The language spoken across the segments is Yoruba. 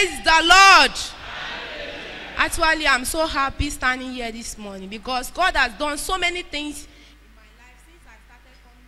Praise the Lord. Actually, I'm so happy standing here this morning because God has done so many things in my life since I started coming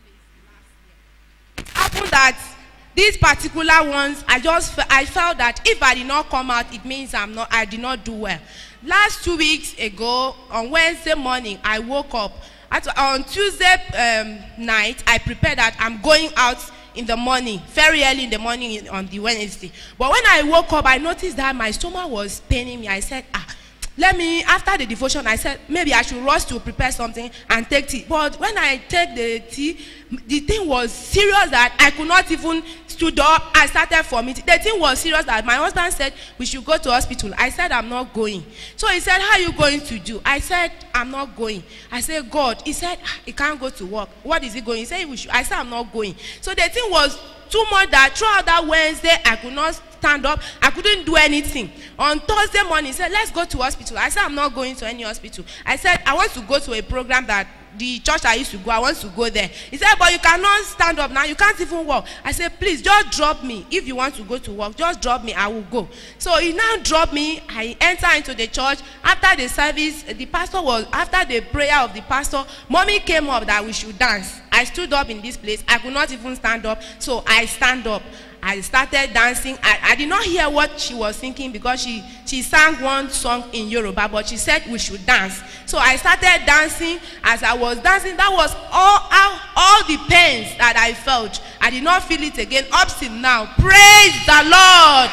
to this place last year. It happened that these particular ones, I just fe- I felt that if I did not come out, it means I'm not I did not do well. Last two weeks ago, on Wednesday morning, I woke up. At, on Tuesday um, night, I prepared that I'm going out in the morning, very early in the morning in- on the Wednesday. But when I woke up, I noticed that my stomach was paining me. I said, ah, let me after the devotion i said maybe i should rush to prepare something and take tea but when i take the tea the thing was serious that i could not even stood up i started vomiting the thing was serious that my husband said we should go to hospital i said i'm not going so he said how you going to do i said i'm not going i said god he said "Ah, he can't go to work what is he going he said we should i said i'm not going so the thing was too much that throughout that wednesday i could not stand up i couldn't do anything on thursday morning he said let's go to hospital i said i'm not going to any hospital i said i want to go to a program that the church i used to go i want to go there he said but you cannot stand up now you can't even walk i said please just drop me if you want to go to work just drop me i will go so he now drop me i enter into the church after the service the pastor was after the prayer of the pastor mommy came up that we should dance i stood up in this place i could not even stand up so i stand up I started dancing. I, I did not hear what she was thinking because she, she sang one song in Yoruba, but she said we should dance. So I started dancing. As I was dancing, that was all, all, all the pains that I felt. I did not feel it again up till now. Praise the Lord.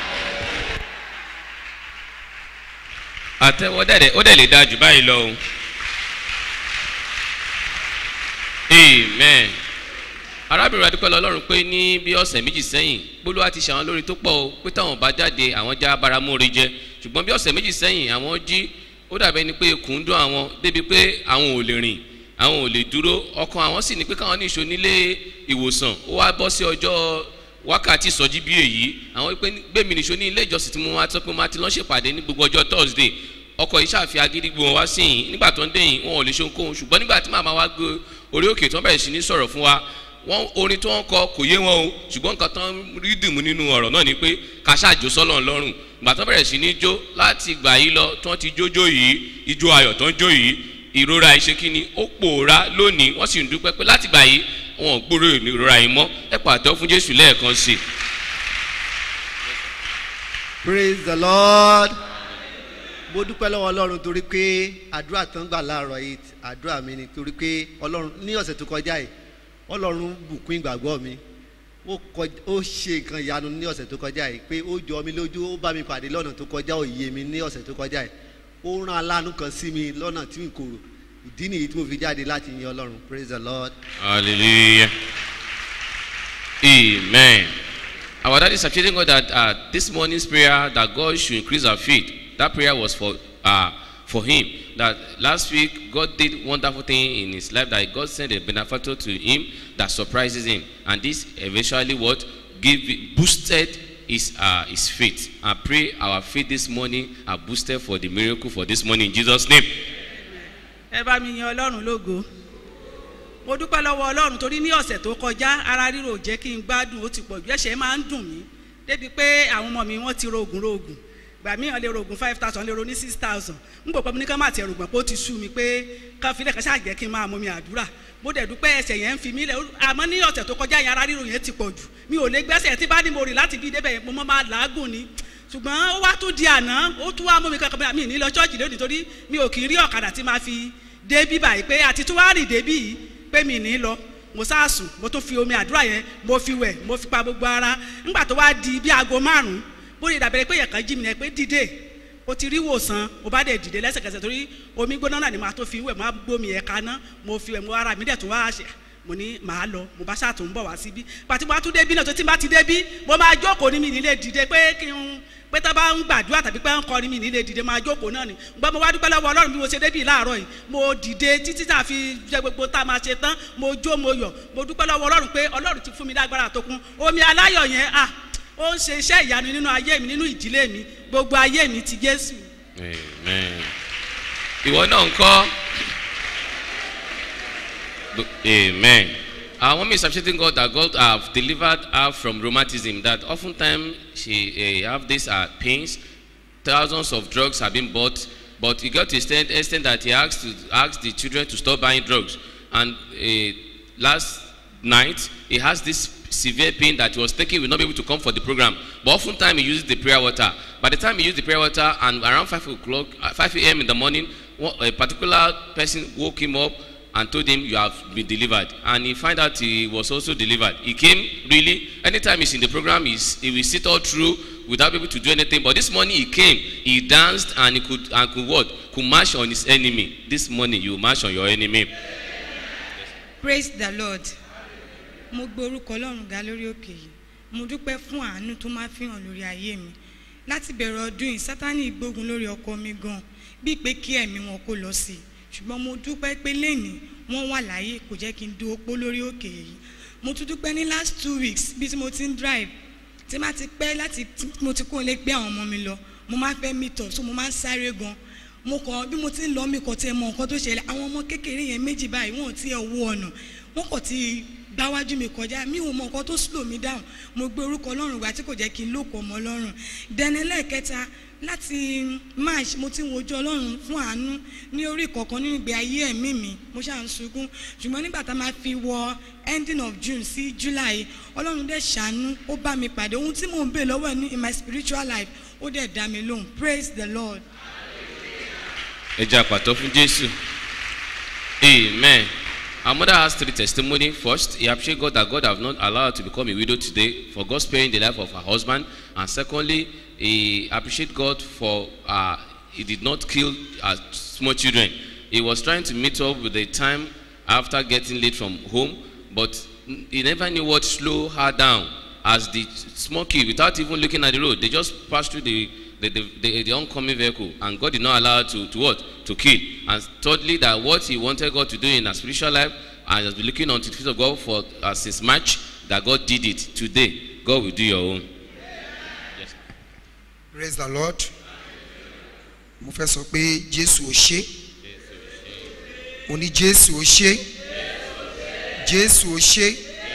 àtẹwọ́ dẹ̀dẹ̀ ó dẹ̀ lè da jù báyìí lọ o. amen. arábìnrin adúpẹ́ lọ́lọ́run pé ní bí ọ̀sẹ̀ méjì sẹ́yìn gbólóhà ti ṣàwọn lórí tó pọ̀ o pé táwọn bá jáde àwọn já baramóore jẹ ṣùgbọ́n bí ọ̀sẹ̀ méjì sẹ́yìn àwọn jí ó dàbẹ́ ni pé ikùn ń dún àwọn débi pé àwọn ò lè rìn àwọn ò lè dúró ọkàn àwọn sì ní pé káwọn ní ìṣó nílé ìwòsàn ó wá bọ́ sí ọjọ́ wákàtí ìsọjí bí èyí àwọn pé gbẹ̀mí nìṣó ní ilé ìjọsìn tí mo máa tọ́ pé mo máa ti lọ́ ṣèpàdé ní gbogbo ọjọ́ thursday ọkọ̀ yìí ṣàfi agídí gbé wọn wá sí yìí nígbà tó ń dé yìí wọn ò lè ṣe ohunkóhun ṣùgbọ́n nígbà tí màmá wa gbé orí òkè tó ń bẹ̀rẹ̀ sí ní sọ̀rọ̀ fún wa wọn orin tí wọ́n kọ kò yé wọn o ṣùgbọ́n nǹkan tó ń rí dìmú nínú ọ̀rọ̀ náà ni pé ká ṣàjò sọ́lọ̀ lọ́rùn ìgbà tó bẹ̀rẹ̀ sí ní jó láti ìgbà yìí lọ tí wọ́n ti jójó yìí ijó ayọ̀ tó ń jó yìí ìrora ìṣe kínní ó pòórá lónìí wọ́n sì ń dúpẹ́ pé láti ìgbà yìí wọn ò gbúrò ìrora yìí mọ́ ẹ pàtó fún jésù lẹ́ẹ̀kan sí i. praise the lord mo dúpẹ́ lọ́wọ́ ọlọ́run torí pé àdúrà tán gbà láàárọ̀ yìí àdúrà mi ni torí pé ọlọ́run ní ọ̀sẹ̀ tó kọjá yìí ọlọ́run bùkún ìgbàgbọ́ mi ó kọj- ó ṣe nǹkan ìyanu ní ọ̀sẹ̀ tó kọjá yìí pé ó jọ mi lójú ó bá mi pàdé lọ́nà tó kọjá òye mi ní ọ̀sẹ̀ tó kọjá yìí ó rán aláàánú kan sí mi lọ́nà tí n kò rò ìdí nìyí tí mo fi jáde láti yin ọlọ́run praise the lord. Hallelujah. Amen. Our daddy is appreciating God that uh, this morning's prayer that God should increase our faith. That prayer was for uh, for him. That last week God did wonderful thing in his life. That God sent a benefactor to him that surprises him, and this eventually what give boosted his uh, his faith. I pray our faith this morning are boosted for the miracle for this morning in Jesus' name. ẹ bá mi yan ọlọ́run lógo mo dúpẹ́ lọ́wọ́ ọlọ́run torí ní ọ̀sẹ̀ tó kọjá ara ríro ò jẹ́ kí n gbádùn ó ti pọ̀ jù ẹ̀ṣẹ̀ máa ń dùn mí débi pé àwọn ọmọ mi wọ́n ti rògùn rògùn gbà mí lè rògùn five thousand lè ro ní six thousand n kò pẹ́ mi ní ká má tiẹ̀ rògbọ̀n pé ó ti sú mi pé ká filẹ̀ ká ṣáà jẹ́ kí n máa mú mi àdúrà mo dẹ̀ dúpẹ́ ẹsẹ̀ yẹn ń fi mí lẹ̀ àmọ́ ní ọ̀sẹ̀ tó kọjá yẹn ara ríro yẹn ti pọ̀ jù mi ò lè gbẹ́sẹ̀ tí bá ní mo rì láti bí débẹ̀ yẹn mo mọ́ máa làágùn ni ṣùgbọ́n ó wá tún di àná ó tún wá mú mi kankan mi ní lọ ṣọ́ọ̀jì lónìí torí mi ò kì í rí ọ̀kadà tí máa fi débí báyìí pé àti tún wá rìn débí yìí pé mi ní lọ mo sáàsùn mo tún fi omi àdúrà yẹn mo fi wẹ̀ mo fi pa gbogbo ara ńgbà tó wá di bí aago márùn-ún bó lè dàbẹ̀rẹ̀ pé yẹ̀kan jí mi yẹn pé dìde o ti rí wòsàn o bá dẹ̀ dìde lẹ́sẹ̀kẹsẹ̀ torí omi gbóná náà ni màá tó fi wẹ̀ mo á gbómi yẹn kaná mo fi wẹ̀ mo ara mi dẹ̀ tún wá ṣe mo ní màá lọ mo bá ṣáà tó ń bọ̀ wá síbí pàtí mo bá tún débí náà tó ti bá ti débí mo máa jókòó ní mi nílé dìde pé kí n pé tá a bá ń gbàdúrà tàbí pé ń kọrin mi nílé dìde máa jókòó náà ni gbọ́n mo wá dúpẹ́ lọ́wọ́ ọlọ́run bí mo ṣe débí láàárọ̀ yìí mo dìde títí tá a fi jẹ gbogbo tá a máa ṣe tán mo jó mo yọ̀ mo dúpẹ́ lọ́wọ́ ọlọ́run pé ọlọ́run ti fún mi lágbára tó kún omi aláyọ̀ yẹn à ó ń ṣe iṣẹ́ ìyanu nínú ayé mi nínú ìdílé mi gbogbo ayé mi ti jésù. Amen. Ìwọ náà ń kọ́. Amen. Our mom is appreciating God that God have delivered her from rheumatism. That oftentimes she uh, have these uh, pains. Thousands of drugs have been bought, but he got to extent, extent that he asked to ask the children to stop buying drugs. And uh, last night he has this severe pain that he was thinking he will not be able to come for the program. But oftentimes he uses the prayer water. By the time he used the prayer water, and around five o'clock, uh, five a.m. in the morning, one- a particular person woke him up and told him you have been delivered and he find out he was also delivered he came really anytime he's in the program he's, he will sit all through without being able to do anything but this morning he came he danced and he could and could what could march on his enemy this morning you march on your enemy praise the lord mo gbé orúkọ ọlọ́run ga lórí òkè yìí mo dúpẹ́ fún àánú tó máa fi hàn lórí ayé mi láti bẹ̀rẹ̀ ọdún yìí sátani gbógun lórí ọkọ mi gan bíi pé kí ẹ̀mí wọn kó lọ sí i ṣùgbọ́n mo dúpẹ́ pé lẹ́nìí wọ́n wà láàyè kò jẹ́ kí n dúró pó lórí òkè yìí mo tún dúpẹ́ ní last two weeks bí tí mo ti ń drive tí má ti pẹ́ láti tí mo ti kó lè gbé àwọn ọmọ mi lọ mo máa fẹ́ meet up so mo máa ń sáré gan mo kàn bí mo ti ń lọ mi kàn tiẹ̀ mọ nǹkan tó ṣẹlẹ̀ àwọn ọmọ kékeré yẹn méjì báyìí wọn ò tiẹ̀ wo ọ̀nà wọn kàn ti gbáwájú mi kọjá mi ò mọ nǹkan tó slow mi down mo gbé orúkọ ọlọ́run wá tí kò jẹ́ kí n lóko ọmọ ọlọ́run dẹ́nẹ́lẹ́ kẹta láti march mo ti ń wojú ọlọ́run fún àánú ní orí kọ̀ọ̀kan nínú ìgbé ayé ẹ̀mí mi mo ṣáà ń sunkún ṣùgbọ́n nígbà tá a máa fi wọ ending of june sí july ọlọ́run dẹ̀ ṣàánú ó bá mi pàdé ohun tí mò ń bè lọ́wọ́ ẹ̀ ní in my spiritual life ó dẹ̀ dá mi lóhùn praise the lord. ẹ jẹ́ àpàtọ́ fún jésù amen our mother has three testimony first he appreciate God that God have not allowed her to become a widow today for God sparing the life of her husband and secondly he appreciate God for uh, he did not kill her small children he was trying to meet up with the time after getting late from home but he never knew what slow her down as the small kid without even looking at the road they just passed through the the, the, the, the oncoming vehicle and God did not allow her to, to what? To kill. And thirdly, that what he wanted God to do in her spiritual life and has been looking unto the feet of God for uh, since March, that God did it. Today, God will do your own. Yes. praise the lord mo fẹ́ sọ pé jésù ò ṣe mo ní jésù ò ṣe jésù ò ṣe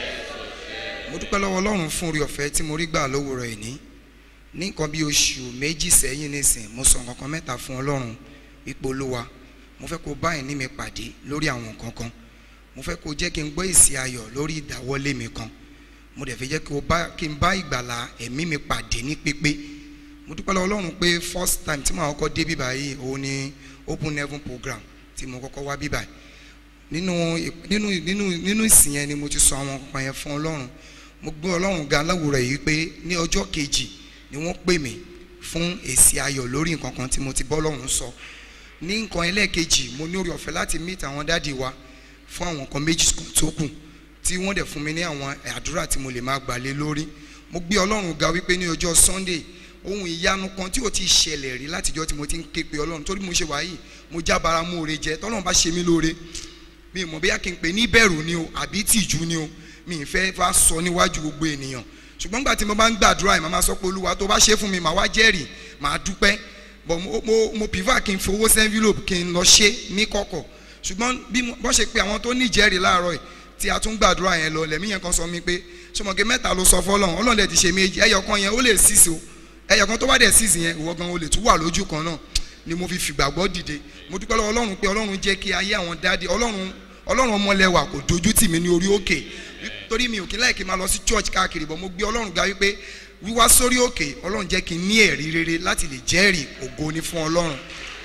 mo dúpẹ́ lọ́wọ́ ọlọ́run fún orí ọ̀fẹ́ tí mo rí gbà lówùrọ̀ ẹ̀ ní ní nǹkan bí oṣù méjì sẹ́yìn nísìn mo sọ nǹkan kan mẹ́ta fún ọlọ́run ipò olúwa mo fẹ́ kó bá ẹ̀ní mi pàdé lórí àwọn nǹkan kan mo fẹ́ kó jẹ́ kí n gbọ́ èsì ayọ̀ lórí ìdáwọ́lé mi kan mo dẹ̀ fẹ́ jẹ́ kí o bá- kí n bá ìgbàlà ẹ̀mí mi pàdé ní pípé mo dúpẹ́ lọ́wọ́ ọlọ́run pé first time tí màá kọ́kọ́ dé bíbá yìí òun ni open heaven program tí mo kọ́kọ́ wá bíbá yìí nínú nínú nínú nínú ìsìn yẹn ni mo ti sọ àwọn nǹkan yẹn fún ọlọ́run mo gbé ọlọ́run ga láwùrọ̀ yìí pé ní ọjọ́ kejì ni wọ́n pè mí fún èsì ayọ̀ lórí nǹkan kan tí mo ti bọ́ lọ́run sọ ní nǹkan ẹlẹ́ẹ̀kejì mo ní orí ọ̀fẹ́ láti meet àwọn dáàdi wa fún àwọn nǹkan méjì kan tó kù tí wọ́n dẹ̀ fún mi ní àwọn àdúrà tí mo lè máa gbà lé lórí mo gbé ọlọ́run ga wípé ní ọjọ́ sunday ohun ìyanu kan tí ò ti ṣẹlẹ̀ rí látijọ́ tí mo ti ń ké pe ọlọ́run torí mo ṣe wáyé mo jábára mú oore jẹ tọ́lọ́run bá ṣe mí lóore mi ò mọ̀ bóyá kí n pè ní bẹ̀rù ni o àbí tìjú ni o mi ì fẹ́ wá sọ níwájú gbogbo ènìyàn ṣùgbọ́n nígbà tí mo bá ń gbàdúrà ẹ̀ màá máa sọ pé olúwa tó bá ṣe fún mi màá wá jẹ́rìí màá dúpẹ́ bọ̀ mo mo mo prefer kí n fowó sí envelope kí n lọ ṣe ní kọ̀kọ̀ ṣùgbọ́n bí mo- bọ́n ṣe pé àwọn tó ní ìjẹ́rìí láàárọ̀ yìí tí a tún gbàdúrà yẹn lọ lẹ́mí yẹn kan sọ mi pé ṣọmọge mẹ́ta ló sọ fọlọ́run ọlọ́run dẹ̀ ti ṣe méjì ẹyọ kan yẹn ó lè sísè o ẹyọ kan tó bá dẹ̀ sísè yẹn ìwọ gan o lè tún wà lójú kan náà ni mo fi fìgbàgbọ́ dìde mo dúpẹ́ lọ́wọ́ ọlọ́run pé ọlọ́run jẹ́ kí ayé àwọn dáadé ọlọ́run ọlọ́run ọmọlẹ́wà kò dojú tì mí ní orí òkè torí mi ò kí láìkí máa lọ sí church káàkiri bọ̀ mo gbé ọlọ́run ga wípé wíwá sórí òkè ọlọ́run jẹ́ kí n ní ẹ̀rí rere láti lè jẹ́rìí ògo ni fún ọlọ́run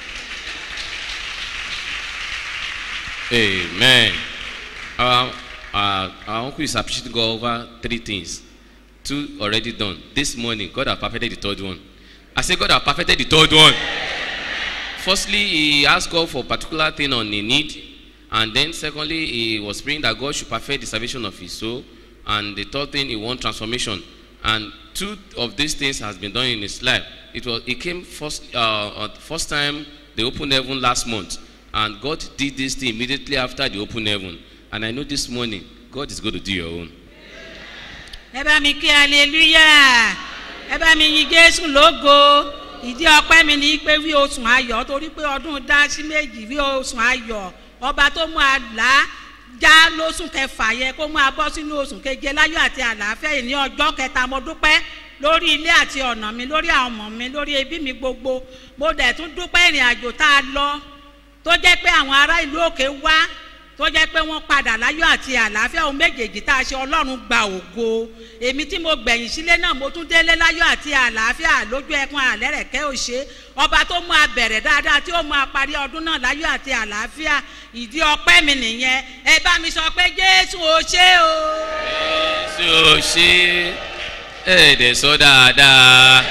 Amen. Our, our, our uncle is appreciating God over three things. Two already done. This morning, God has perfected the third one. I say God has perfected the third one. Firstly, he asked God for a particular thing on a need. And then secondly, he was praying that God should perfect the salvation of his soul. And the third thing, he want transformation. And two of these things has been done in his life. It was it came first uh, uh, first time the open heaven last month, and God did this thing immediately after the open heaven. And I know this morning God is going to do your own. ẹ bá mi kí aleluya ẹ bá mi yin jésù lógo ìdí ọpẹ mi ni pé wí oṣù ayọ torí pé ọdún dá sí méjì wí oṣù ayọ ọba tó mú àlá já lóṣù kẹfà yẹ kó máa bọ́ sínú oṣù keje láyọ̀ àti àlàáfíà yìí ní ọjọ́ kẹta mo dúpẹ́ lórí ilé àti ọ̀nà mi lórí àwọn ọmọ mi lórí ẹbí mi gbogbo mo dẹ̀ tún dúpẹ́ ìrìn àjò tá a lọ tó jẹ́ pé àwọn ará ìlú òkè wá tó jẹ́ pé wọ́n padà láyọ̀ àti àlàáfíà ohun méjèèjì tá a ṣe ọlọ́run gba ògo èmi tí mo gbẹ̀yìn sílé náà mo tún délé láyọ̀ àti àlàáfíà lójú ẹkùn àlẹ́rẹ̀kẹ́ òṣè ọba tó mú a bẹ̀rẹ̀ dáadáa tí ó mú a parí ọdún náà láyọ̀ àti àlàáfíà ìdí ọpẹ́ mi nìyẹn ẹ bá mi sọ pé jésù ò ṣe o. ṣé o ṣe ẹ dẹ̀ sọ dáadáa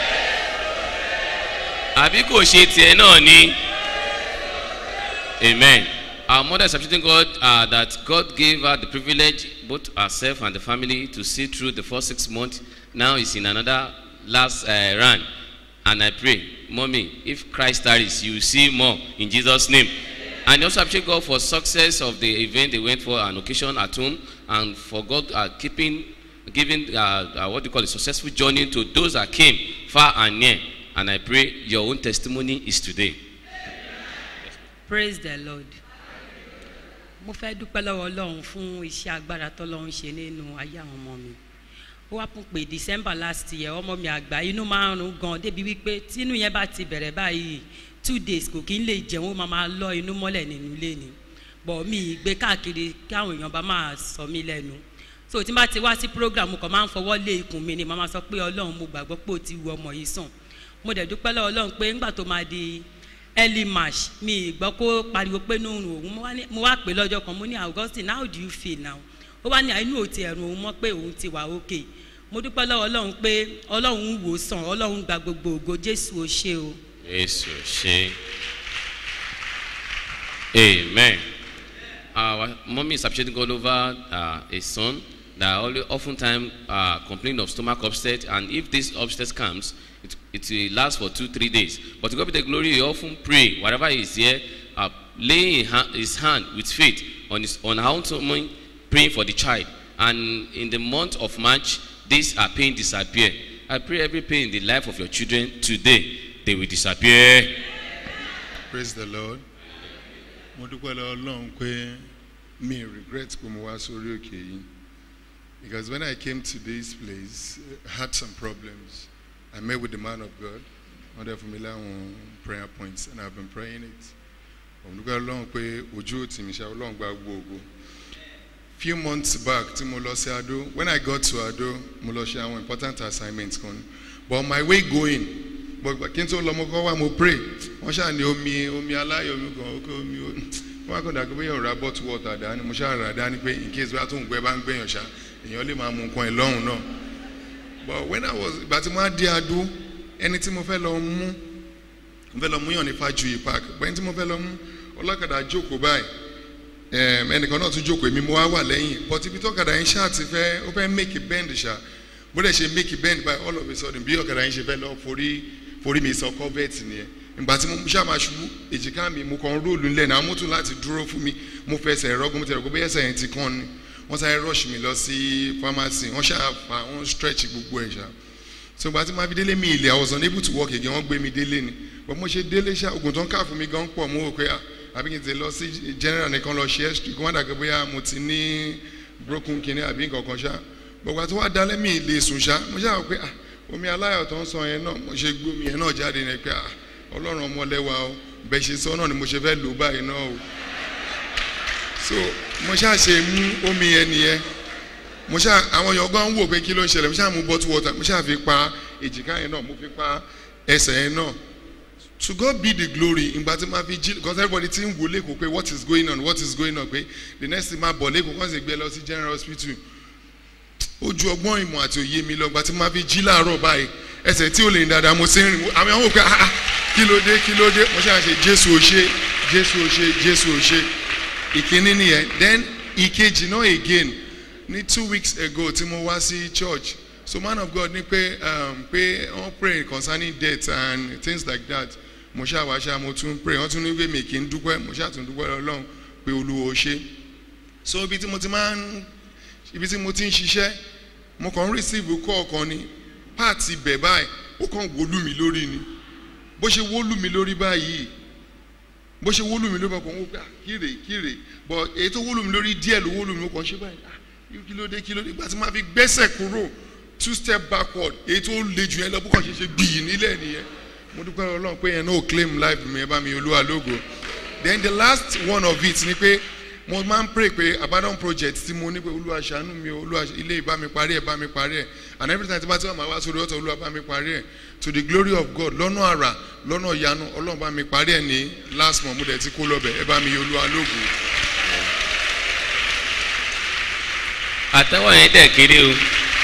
àbí kò ṣe tiẹ̀ náà ni amen our mother is appreciating God uh, that God gave her the privilege both herself and the family to see through the first six months now is in another last uh, run and I pray mommy if Christ tarries you will see more in Jesus name and also appreciate God for success of the event they went for an occasion at home and for God uh, keeping giving uh, uh, what do you call it successful journey to those that came far and near and I pray your own testimony is today. praise the lord mo fẹ́ dúpẹ́ lọ́wọ́ ọlọ́run fún iṣẹ́ agbára tọ́lọ́run ṣe nínú ayé àwọn ọmọ mi ó wá pún pé december last year ọmọ mi àgbà inú máa ń rún gan débi wípé tínú yẹn bá ti bẹ̀rẹ̀ báyìí two days kò kí n lè jẹun ó máa máa lọ inú mọ́lẹ̀ nínú ilé ni bọ̀ mi gbé káàkiri káwọn èèyàn bá máa sọ mí lẹ́nu so tí n bá ti wá sí program kan máa ń fọwọ́ lé ikùn mi ni màá máa sọ pé ọlọ́run mo gbàgbọ́ pé ó ti wu ọmọ yìí sàn mo dẹ̀ dúpẹ́ lọ́wọ́ ọlọ́run pé ńgbà tó máa di early march mi gbọ́ kó pariwo pé inú òun òun mo wá ní- mo wá pè lọ́jọ́ kan mo ní augustine how do you feel now ó wá ní inú òtí ẹ̀rùn òun mọ́ pé òun ti wà òkè mo dúpẹ́ lọ́wọ́ ọlọ́run pé ọlọ́run ń wò sàn ọlọ́run gba gbogbo ògo jésù ó ṣe o. Yes, she. Amen. Our mommy is appreciating God over uh, a son that only oftentimes uh, complain of stomach upset, and if this upset comes, it, it will last for two, three days. But to God be the glory, he often pray, wherever he is here, uh, laying ha- his hand with faith on his on how to praying for the child. And in the month of March, this uh, pain disappear. I pray every pain in the life of your children today, they will disappear. praise the lord mo dúpẹ́ lọ ọlọ́run pé mi regret pé mo wá sórí òkè yìí because when i came to this place i had some problems i met with the man of god wọ́n dẹ̀ fún mi láwọn prayer points and i have been praying it mo dúpẹ́ ọlọ́run pé ojú ò tì mí ṣá ọlọ́run gba gbogbo few months back tí mo lọ sí ado when i got to ado mo lọ ṣe àwọn important assignments kan but on my way going gbogbo kí n tó lọ mo kọ́ wá mo pray wọ́n ṣáà ní omi omi aláyọ̀ omi kan ókè omi ó wọ́n á kàn dàgbé bóyá ọ̀rá bottle water dání mo ṣáà rà dání pé in case bóyá tó ń gbẹ bá ń gbẹ̀yàn ṣá èèyàn lè máa mu nǹkan ẹ̀ lọ́hùn náà but when i was ìgbà tí mo á dé adó ẹni tí mo fẹ́ lọ mú mo fẹ́ lọ mú yàn ní fájuyì park bẹ́ẹ̀ tí mo fẹ́ lọ mú ọlọ́kadà jókòó báyìí um, ẹnìkan náà tún jókòó èmi mo wá wà lẹ́yìn but ibi tọ́kadà yẹn ṣáà ti fẹ́ ó fẹ́ make a bend ṣá bó dẹ̀ ṣe make a bend by all of a sudden bí ọ̀kadà yẹn ṣe fẹ́ lọ forí forí mi sọ covert nìyẹn ìgbà tí mo ṣáà máa ṣubú èjìká mi mo kàn róòlù ńlẹ̀ náà mo tún láti dúró fún mi mo fẹsẹ̀ rọ́gùn mo tẹ̀rọ pé bẹ́ẹ̀ ẹsẹ̀ yẹn ti kàn ni wọ́n sáré rush mi lọ sí pharmacy wọ́n ṣáà fa wọ́n stretch gbogbo ẹ̀ ṣá so ìgbà tí mo fi délé mi ilẹ̀ I was unable to work again wọ́n gbé mi délé ni but mo ṣe délé ṣá oògùn tó ń kà fún mi gan pọ̀ mo rò pé ah àbí kí n ti lọ sí general nìkan lọ ṣe extra kí wọ́n dàgbé bóyá mo ti ní broken kidney àbí nǹkan kan ṣá gbogbo àti wọ́n dalẹ́ mi lè sùn ṣá mo ṣáà rò pé ah omi aláyọ̀ tó ń sọ yẹn náà mo ṣe gbómi yẹn náà jáde ní pé ah ọlọ́run ọmọlẹ́wà o bẹ́ẹ̀ ṣe sọ náà ni mo ṣe fẹ́ lò báyìí náà o so mo ṣáà ṣe mú omi yẹn nìyẹn mo ṣáà àwọn èèyàn gan wò pé kí ló ń ṣẹlẹ̀ mo ṣáà mú bottle water mo ṣáà fi pa èjìká yẹn náà mo fi pa ẹsẹ̀ yẹn náà to God be the glory ìgbà tí máa fi jí because everybody ti ń wò lẹ́kọ̀ọ́ pé what is going on what is going on pé the next thing máa bọ̀ lẹ́kọ̀ọ́ kàn sì gbé lọ sí general hospital ojú ọgbọ́n ìmọ̀ àti òye mi lọ ìgbà tí máa fi jí láàárọ̀ báyìí ẹsẹ̀ tí ò lè ní dáadáa mo ti ń rìn àmì àwọn òkè ah kí ló dé kí ló dé mo ṣáà ṣe jésù ò ṣe jésù ò ṣe jésù ò ṣe ìkíní nìyẹn then ìkejì náà again ní two weeks ago tí mo wá sí church so man of God ní pé um, pé wọ́n pray concerning death and things like that mo ṣáà wá ṣáà mo tún pray wọ́n tún ní pé mi kì í dúpẹ́ mo ṣáà tún dúpẹ́ lọ́lọ́run pé olúwo ṣe so ibi tí mo ti máa ń ibi tí mo ti ń ṣiṣẹ́ mo kàn ń receive call kan ni páàtì bẹ̀ báyìí ó kàn wọlú mi lórí ni bó ṣe wọlú mi lórí báyìí bó ṣe wólù mí ló bá kàn wọ́n gbà kíre kíre but èyí tó wólù mí lórí díẹ̀ ló wólù mí ó kàn ṣe báyìí ah kí ló dé kí ló dé ìgbà tí máa fi gbẹ́sẹ̀ kúrò two step backward èyí tó le jù yẹn lọ bó kàn ṣe ṣe gbìyì nílẹ̀ nìyẹn mo dúpẹ́ ọlọ́run pé yẹn náà ò claim life mi ẹ bá mi olúwa lógo then the last one of it ni pé mo máa ń pray pé abandon project tí mo ní pé olúwa ṣàánú mi o olúwa ilé ìbá mi parí ẹ̀ bá mi parí ẹ̀ and every time tí bá ti wà máa wá sórí ọ̀tọ̀ olúwa bá mi parí ẹ̀ to the glory of God lọ́nà àrà lọ́nà ìyanu ọlọ́run bá mi parí ẹ̀ ní last month mo dẹ̀ ti kó lọ́bẹ̀ ẹ bá mi olúwa lógo. àtẹwọ́ yẹn dẹ̀ kéré o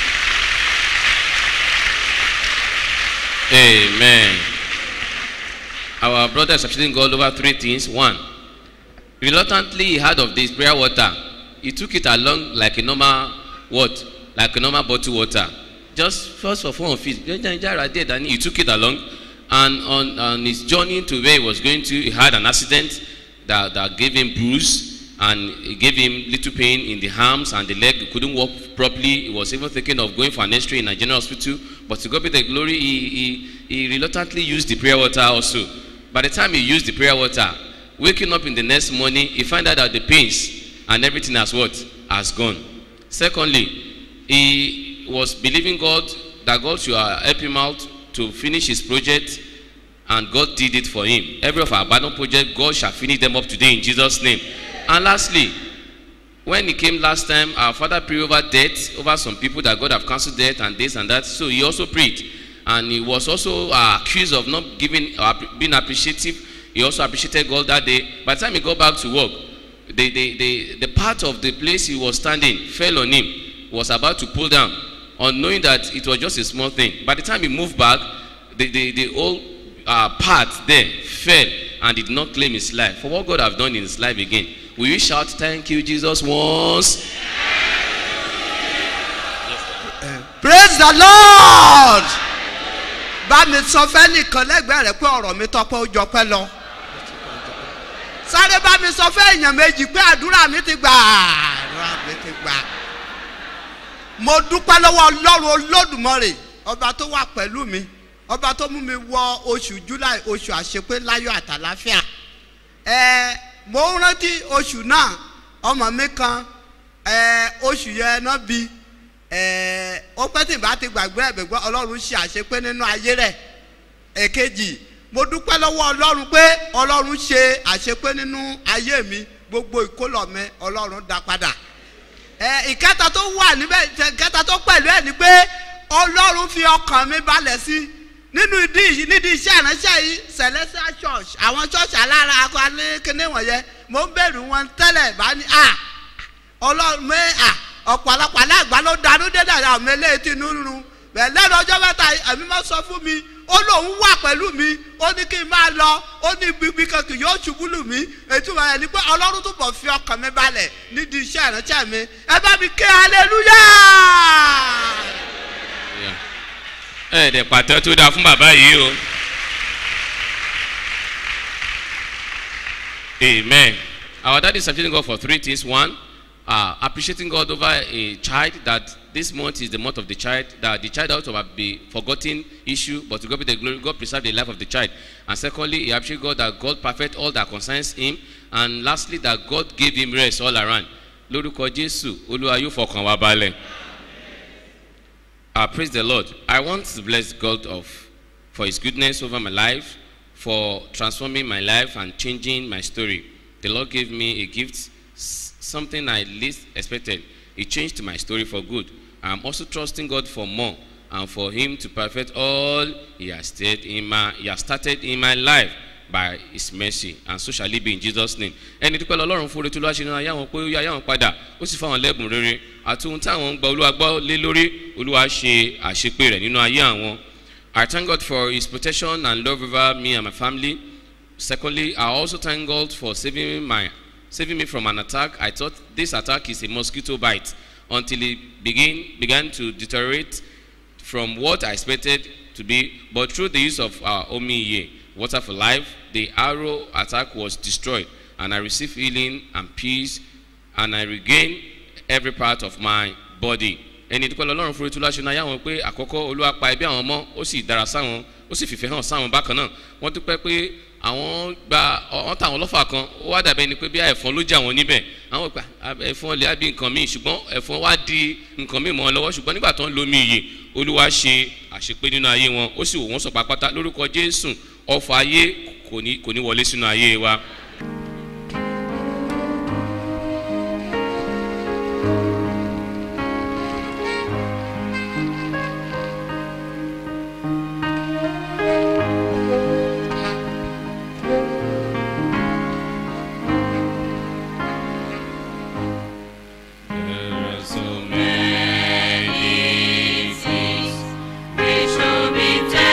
amen our brother is appreciating God over three things one reluctantly he heard of this prayer water he took it along like a normal what like a normal bottle water just first of all feet jẹjẹrẹ there dani he took it along and on on his journey to where he was going to he had an accident that that gave him bruise and it gave him little pain in the arms and the leg he couldn't walk properly he was even thinking of going for an x-ray in a general hospital but to God be the glory he he he reluctantly used the prayer water also by the time he used the prayer water waking up in the next morning he find out that the pains and everything has what has gone secondly he was believing God that God should uh, help him out to finish his project and God did it for him every of our abandoned project God shall finish them up today in Jesus name and lastly when he came last time our father prayed over death over some people that God have cancelled death and this and that so he also prayed and he was also uh, accused of not giving or being appreciative he also appreciated God that day by the time he got back to work the the the the part of the place he was standing fell on him was about to pull down unknowing that it was just a small thing by the time he moved back the the the whole uh, part there fell and did not claim his life for what God have done in his life again will you shout thank you Jesus once praise the lord bá mi sọ fẹ́nìkan lẹ́gbẹ̀ẹ́ rẹ̀ pé ọ̀rọ̀ mi tọpẹ́ ó jọpẹ́ lọ sáré bá mi sọ fẹ́ èèyàn méjì pé àdúrà mi ti gbà àdúrà mi ti gbà mo dúpẹ́ lọ́wọ́ ọlọ́run olódùmarè ọba tó wà pẹ̀lú mi ọba tó mú mi wọ oṣù july oṣù àṣepé láyọ̀ àtàláfíà ẹ mo ń rántí oṣù náà ọmọ mi kan ẹ oṣù yẹn náà bí ẹ ó pẹ́ tí n bá ti gbàgbé ẹ̀bẹ̀ gbọ́ ọlọ́run ṣe àṣepé nínú ayé rẹ̀ èkejì mo dúpẹ́ lọ́wọ́ ọlọ́run pé ọlọ́run ṣe àṣepé nínú ayé mi gbogbo ìkólọ̀ mi ọlọ́run dá padà ẹ ìkẹta tó wà níbẹ̀ ìkẹta tó pẹ̀lú ẹ̀ ni pé ọlọ́run fi ọkàn mi balẹ̀ sí nínú ìdí nídìí iṣẹ́ ìránṣẹ́ yìí celestial church àwọn church alára akọ alékéné wọ̀nyẹn mo ń bẹ̀rù wọn tẹ́lẹ̀ bá ní à ọlọ́run mi à ọ̀pọ̀lọpọ̀ aláàgbá ló darú dé dàda àwọn eléyìí tí inú rún bẹ́ẹ̀ lẹ́nu ọjọ́ mẹ́ta ẹ̀mí máa sọ fún mi ó lóun wà pẹ̀lú mi ó ní kí n máa lọ ó ní gbígbí kan kì yóò ṣubú lù mí ètùmọ̀ ẹ̀ ní pé ọlọ́run tó bọ̀ fi ọkàn mi balẹ̀ nídìí iṣẹ́ ìránṣẹ́ mi ẹ bá mi ké hallelujah. ẹ dẹ̀ pàtẹ́ tó dáa fún bàbá yìí o amen our daddy is appreciating God for three things one uh, appreciating God over a child that this month is the month of the child that the child ought to have been forgotten issue but to God be the glory God preserve the life of the child and secondly he appreciate God that God perfect all that concerns him and lastly that God gave him rest all around lórúkọ Jésù Olúwa yóò fọkàn wá balẹ̀. Uh, praise the Lord. I want to bless God of for His goodness over my life, for transforming my life and changing my story. The Lord gave me a gift, s- something I least expected. It changed my story for good. I'm also trusting God for more and for Him to perfect all He has started in my He has started in my life by His mercy and so shall it be in Jesus name. Ẹni dúpẹ́ lọ́lọ́run fún orí tó lọ́wọ́ ṣe náà yáwọn pé ó yá yáwọn padà ó sì fáwọn lẹ́bùn rere àti ohun táwọn ń gba olúwa gbọ́ lé lórí olúwa ṣe àṣepé rẹ̀ nínú ayé àwọn. I thank God for his protection and love over me and my family. Secondly, I also thank God for saving my saving me from an attack. I thought this attack is a mosquito bite until it begin began to deteriorate from what I expected to be. But through the use of our Omiye, Water for Life, the arrow attack was destroyed, and I received healing and peace, and I regained every part of my body. ẹni dúpẹ́ lọ́lọ́run fún ètò láṣẹ náà yáwọn pé àkọ́kọ́ olúwa pa ẹbí àwọn ọmọ ó sì dára sáwọn ó sì fìfẹ́ hàn sáwọn bákan náà wọ́n dúpẹ́ pé àwọn gba wọ́n tà wọ́n lọ́fà kan ó wá dàbẹ́ ni pé bí ẹ̀fọn ló jà wọ́n níbẹ̀ àwọn gbà ẹ̀fọn lè bí nǹkan míì ṣùgbọ́n ẹ̀fọn wá di nǹkan míì mọ́ wọn lọ́wọ́ ṣùgbọ́n nígbà tó ń lomi iyè olúwa ṣe àṣepé nínú ayé wọn ó sì wò wọ́n sọ pápátá lórúkọ jésù ọfà ayé kò ní kò ní wọlé sínú ayé wa. There are so many things we should be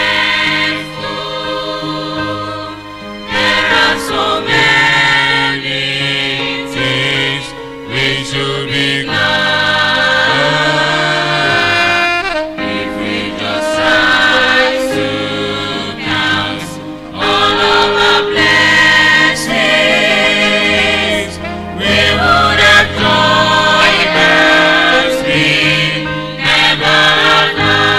thankful. There are so many things we should be glad. If we just try to count all of the blessings, we would have joy as we never have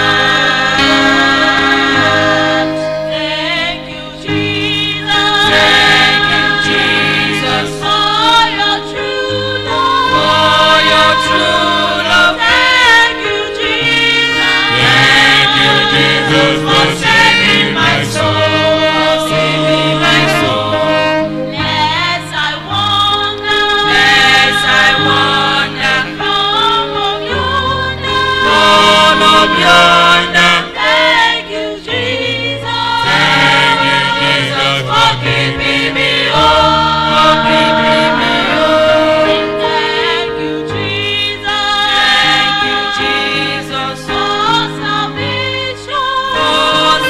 had. Thank you, Jesus. Thank you, Jesus, for your true love. For your true love. Thank you, Jesus. Thank you, Jesus, for saving my soul. Saving my soul. Yes, I wonder. Yes, I wonder. From of yonder. From of yonder. Thank you, Jesus. Thank you, Jesus, for keeping me home. For keeping me home. Thank you, Jesus. Thank you, Jesus, for salvation. For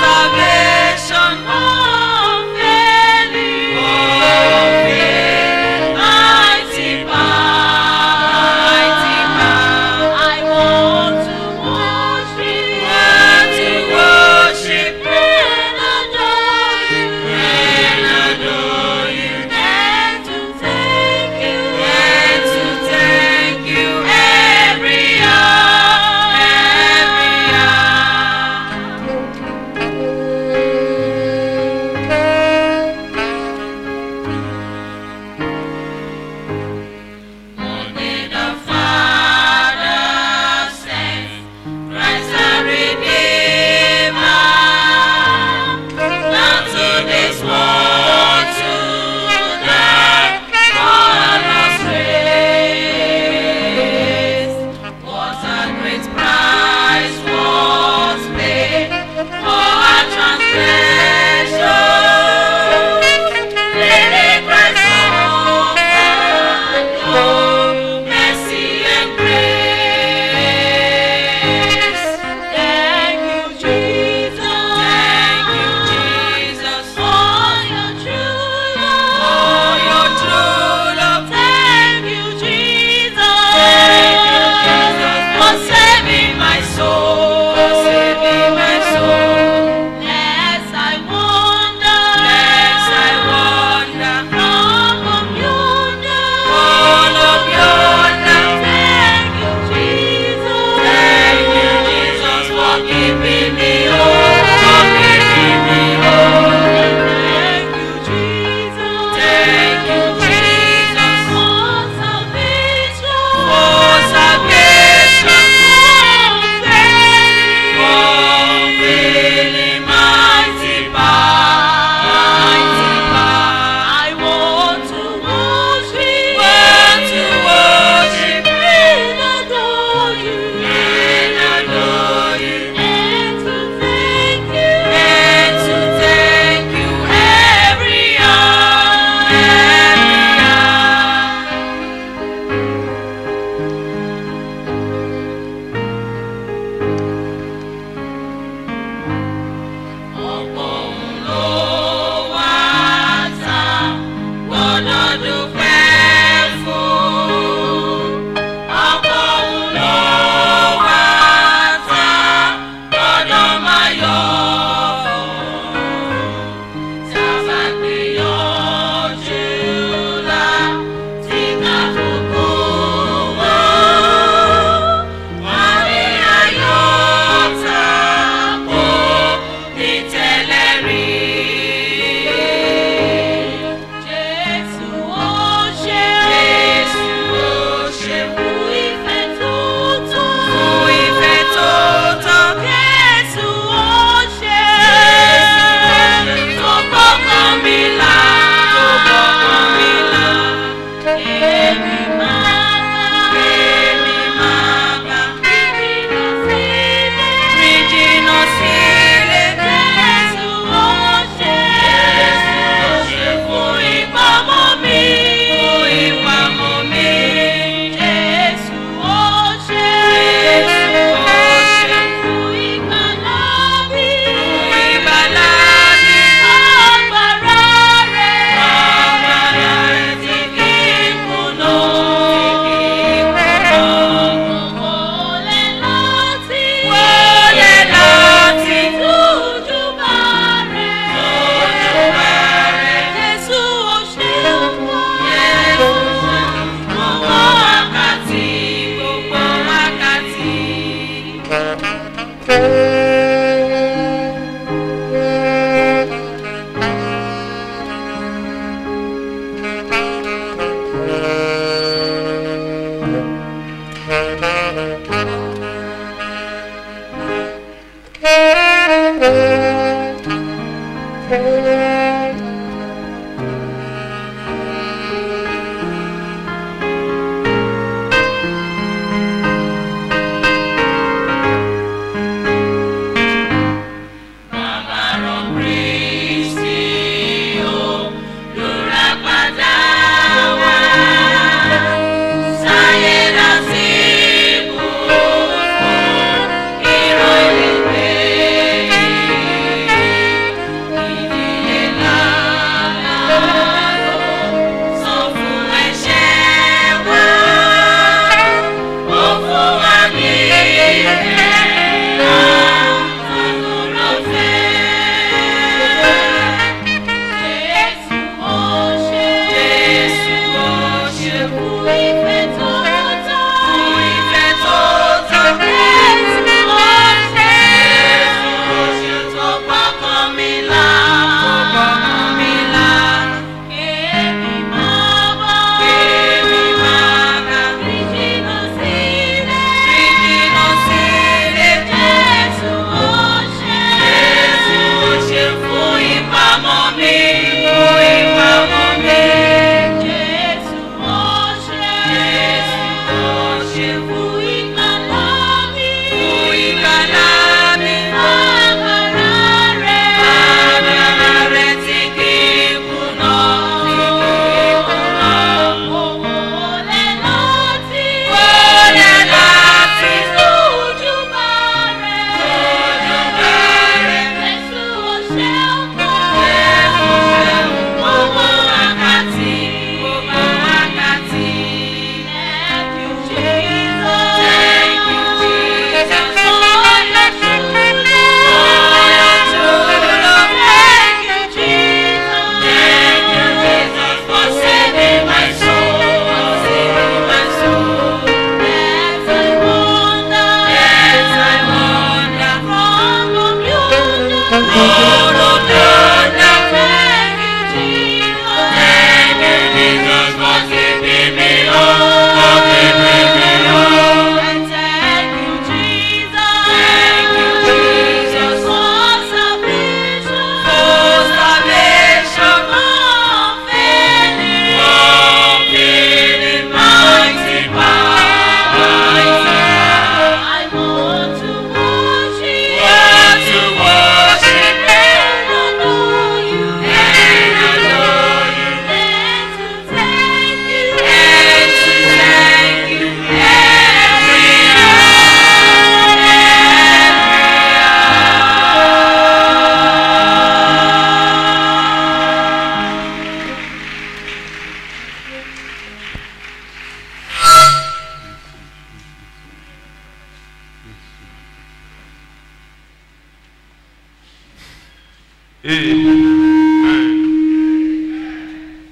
Amen.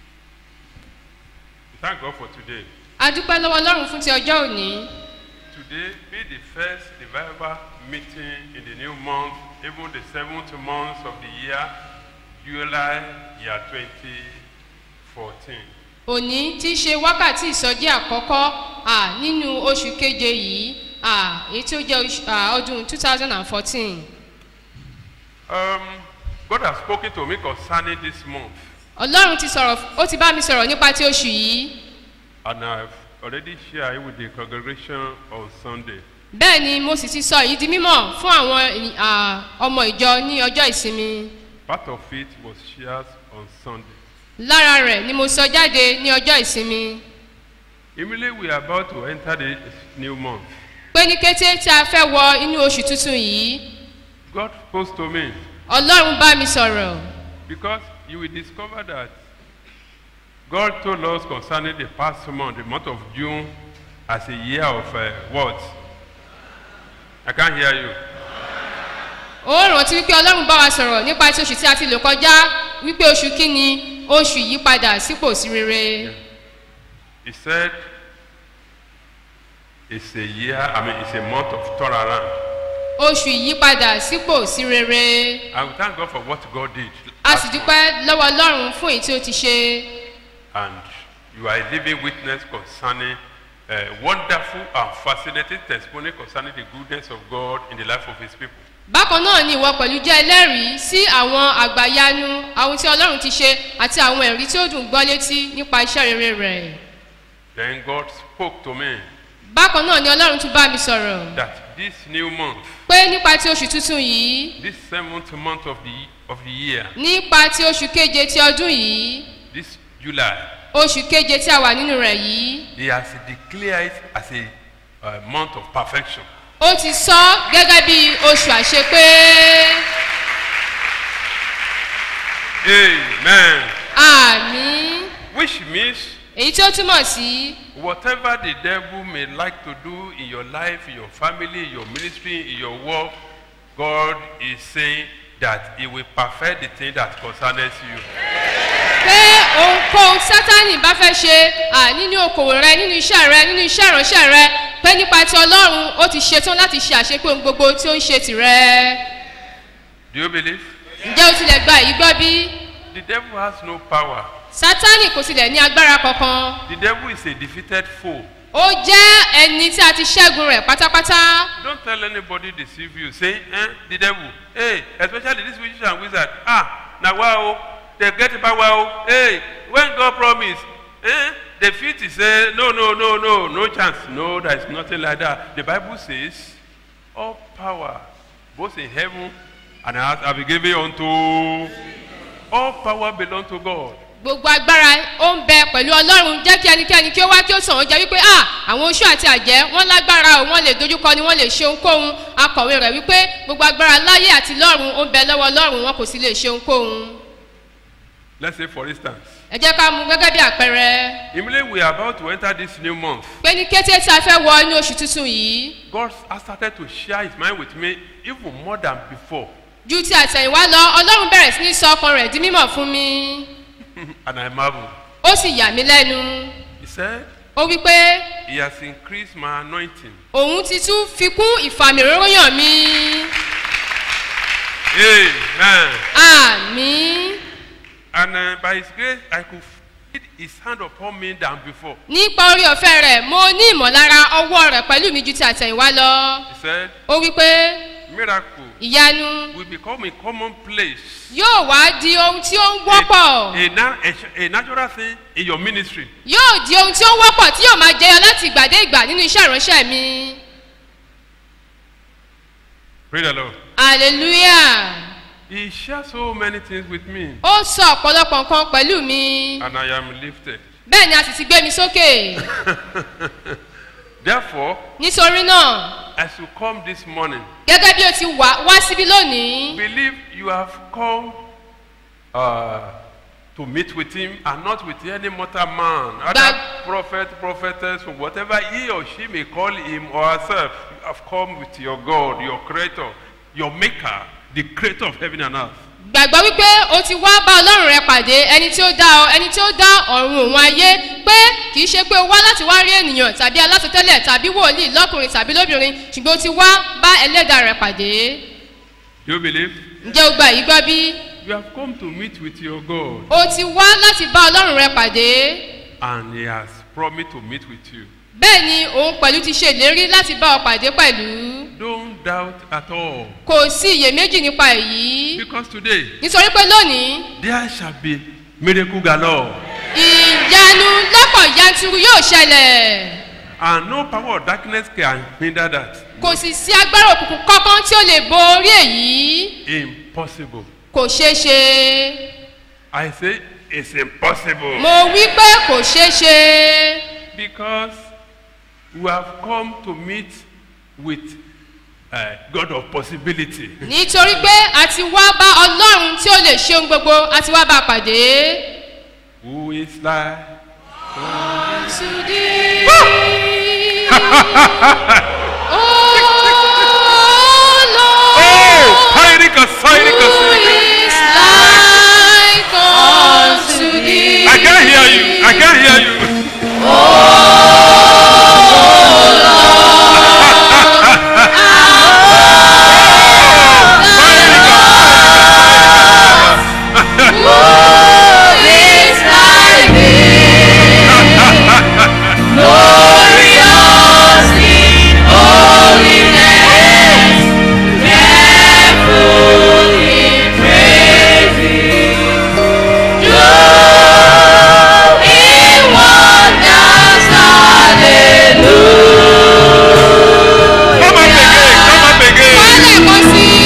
Thank God for today. a dúpẹ́ lọ́wọ́ ọlọ́run fún ti ọjọ́ òní Today be the first revival meeting in the new month, even the seventh month of the year, July year 2014. òní tí í ṣe wákàtí ìsọjí àkọ́kọ́ à, nínú oṣù keje yìí à, èyí tí ó jẹ́ oṣù- à, ọdún two thousand and fourteen Um, God has spoken to me concerning this month, ọlọ́run ti sọ̀rọ̀ ó ti bá mi sọ̀rọ̀ nípa ti oṣù yìí and I've already shared it with the congregation on Sunday. bẹ́ẹ̀ ni mo sì ti sọ èyí di mímọ̀ fún àwọn ènì- à, ọmọ ìjọ ní ọjọ́ ìsinmi Part of it was shared on Sunday. lára rẹ̀ ni mo sọ jáde ní ọjọ́ ìsinmi Immediately we are about to enter the new month. pé ní kété tí a fẹ́ wọ inú oṣù tuntun yìí God spoke to me ọlọ́run bá mi sọ̀rọ̀ because you will discover that God told us concerning the past month, the month of June, as a year of uh, what? I can't hear you. ó rántí wípé ọlọ́run bá wa sọ̀rọ̀ nípa ti oṣù tí a ti lò kọjá wípé oṣù kínni oṣù yípadà sípò sí rere He said it's a year, I mean, it's a month of turnaround. oṣù yípadà sípò sí rere I will thank God for what God did. a sì dúpẹ́ lọ́wọ́ ọlọ́run fún èyí tí ó ti ṣe And you are a living witness concerning a wonderful and fascinating testimony concerning the goodness of God in the life of His people. bákan náà ni ìwọ pẹ̀lú jẹ́ ẹlẹ́rìí sí àwọn àgbàyanu àwọn tí ọlọ́run ti ṣe àti àwọn ẹ̀rí tí ó dùn gbọ́ létí nípa iṣẹ́ rere rẹ̀ Then God spoke to me bákan náà ni ọlọ́run tún bá mi sọ̀rọ̀ that this new month, pé nípa ti oṣù tuntun yìí this seventh month of the of the year, nípa ti oṣù keje ti ọdún yìí this July, oṣù keje tí a wà nínú rẹ̀ yìí He has declared it as a uh, month of perfection. ó ti sọ gẹ́gẹ́ bí oṣù àṣepé Amen. àmì Which means èyí tí ó túmọ̀ sí whatever the devil may like to do in your life, in your family, in your ministry, in your work, God is saying that He will perfect the thing that concerns you. pé ohunkóhun sátani bá fẹ́ ṣe à nínú okòwò rẹ nínú iṣẹ́ rẹ nínú iṣẹ́ ìránṣẹ́ rẹ pé nípa ti ọlọ́run ó ti ṣetán láti ṣe àṣepé ohun gbogbo tí ó ń ṣe tìrẹ Do you believe? ǹjẹ́ o tilẹ̀ gba èyí gbọ́ bí The devil has no power. sátani kò tilẹ̀ ní agbára kankan The devil is a defeated foe. ó jẹ́ ẹni tí a ti ṣẹ́gun rẹ̀ pátápátá Don't tell anybody deceive you. Say, eh, the devil. Hey, especially this witches and wizard. Ah, now wow, they get power. oh. Hey, when God promised, eh, the fit is say, no, no, no, no, no chance. No, there is nothing like that. The Bible says, all power, both in heaven and earth, have been given unto. All power belong to God. gbogbo agbára ó ń bẹ pẹ̀lú ọlọ́run jẹ́ kí ẹnikẹ́ni kí ó wá kí ó sàn ó jẹ́ wípé à àwọn oṣù àti àjẹ́ wọ́n lágbára o wọ́n lè dojúkọ ni wọ́n lè ṣe ohunkóhun akọ̀wé rẹ̀ wípé gbogbo agbára láyé àti lọ́run ó ń bẹ lọ́wọ́ ọlọ́run wọn kò sì lè ṣe ohunkóhun Let's say, for instance, ẹ jẹ́ ká mú gẹ́gẹ́ bí àpẹẹrẹ immediately we are about to enter this new month. pé ní kété tí a fẹ́ wọ inú oṣù tuntun yìí God has started to share his mind with me even more than before. ju ti àtẹ̀yìnwá lọ ọlọ́run bẹ̀rẹ̀ sí ní sọ ọkàn rẹ̀ di mímọ̀ fún mi and I marvel. ó sì yà mí lẹ́nu He said, ó wí pé He has increased my anointing. òun ti tún fi kún ìfàmìróyàn mi Amen. àmì And uh, by His grace, I could feel His hand upon me than before. nípa orí ọ̀fẹ́ rẹ̀ mo ní ìmọ̀lára ọwọ́ rẹ̀ pẹ̀lú mi ju ti àtẹ̀yìnwá lọ He said, ó wí pé Miracle ìyanu will become a commonplace, yóò wá di ohun tí ó ń wọ́pọ̀ a, na- a, a natural thing in your ministry. yóò di ohun tí ó ń wọ́pọ̀ tí yóò máa jẹyọ láti ìgbà dé ìgbà nínú iṣẹ́ ìránṣẹ́ mi Praise the Lord. hallelujah He shared so many things with me, ó sọ ọ̀pọ̀lọpọ̀ nǹkan pẹ̀lú mi and I am lifted. bẹ́ẹ̀ ni a sì ti gbé mi sókè Therefore, nítorí náà as you come this morning, gẹ́gẹ́ bí o ti wá wá síbí lónìí believe you have come uh, to meet with him and not with any mortal man, other That- prophet, prophetess, or whatever he or she may call him or herself. You have come with your God, your creator, your maker, the creator of heaven and earth. gbàgbọ́ wípé o ti wá bá ọlọ́run rẹ pàdé ẹni tí ó dá ọ ẹni tí ó dá ọ̀run òun ayé pé kì í ṣe pé o wá láti wá rí ènìyàn tàbí alásọtẹ́lẹ̀ tàbí wòlíì lọ́kùnrin tàbí lóbìnrin ṣùgbọ́n o ti wá bá ẹlẹ́dàá rẹ pàdé Do you believe? ǹjẹ́ o gba èyí gbọ́ bí You have come to meet with your God, o ti wá láti bá ọlọ́run rẹ pàdé and He has promised to meet with you. bẹ́ẹ̀ ni òun pẹ̀lú ti ṣe ìlérí láti bá ọ pàdé pẹ̀lú Don't doubt at all. kò sí iyèméjì nípa èyí Because today, nítorí pé lónìí there shall be miracle galore, ìyanu lọ́pọ̀ yanturu yóò ṣẹlẹ̀ and no power of darkness can hinder that. kò sì sí agbára òkùnkùn kankan tí ó lè borí èyí Impossible. kò ṣeé ṣe I say it's impossible. mo wí pé kò ṣeé ṣe Because we have come to meet with uh, God of possibility. nítorí pé a ti wá bá ọlọ́run tí ó lè ṣe ohun gbogbo a ti wá bá a pàdé. Who is like Oh, Heinrich, Heinrich, I can't hear you. I can't hear you. Come up again. Come up again.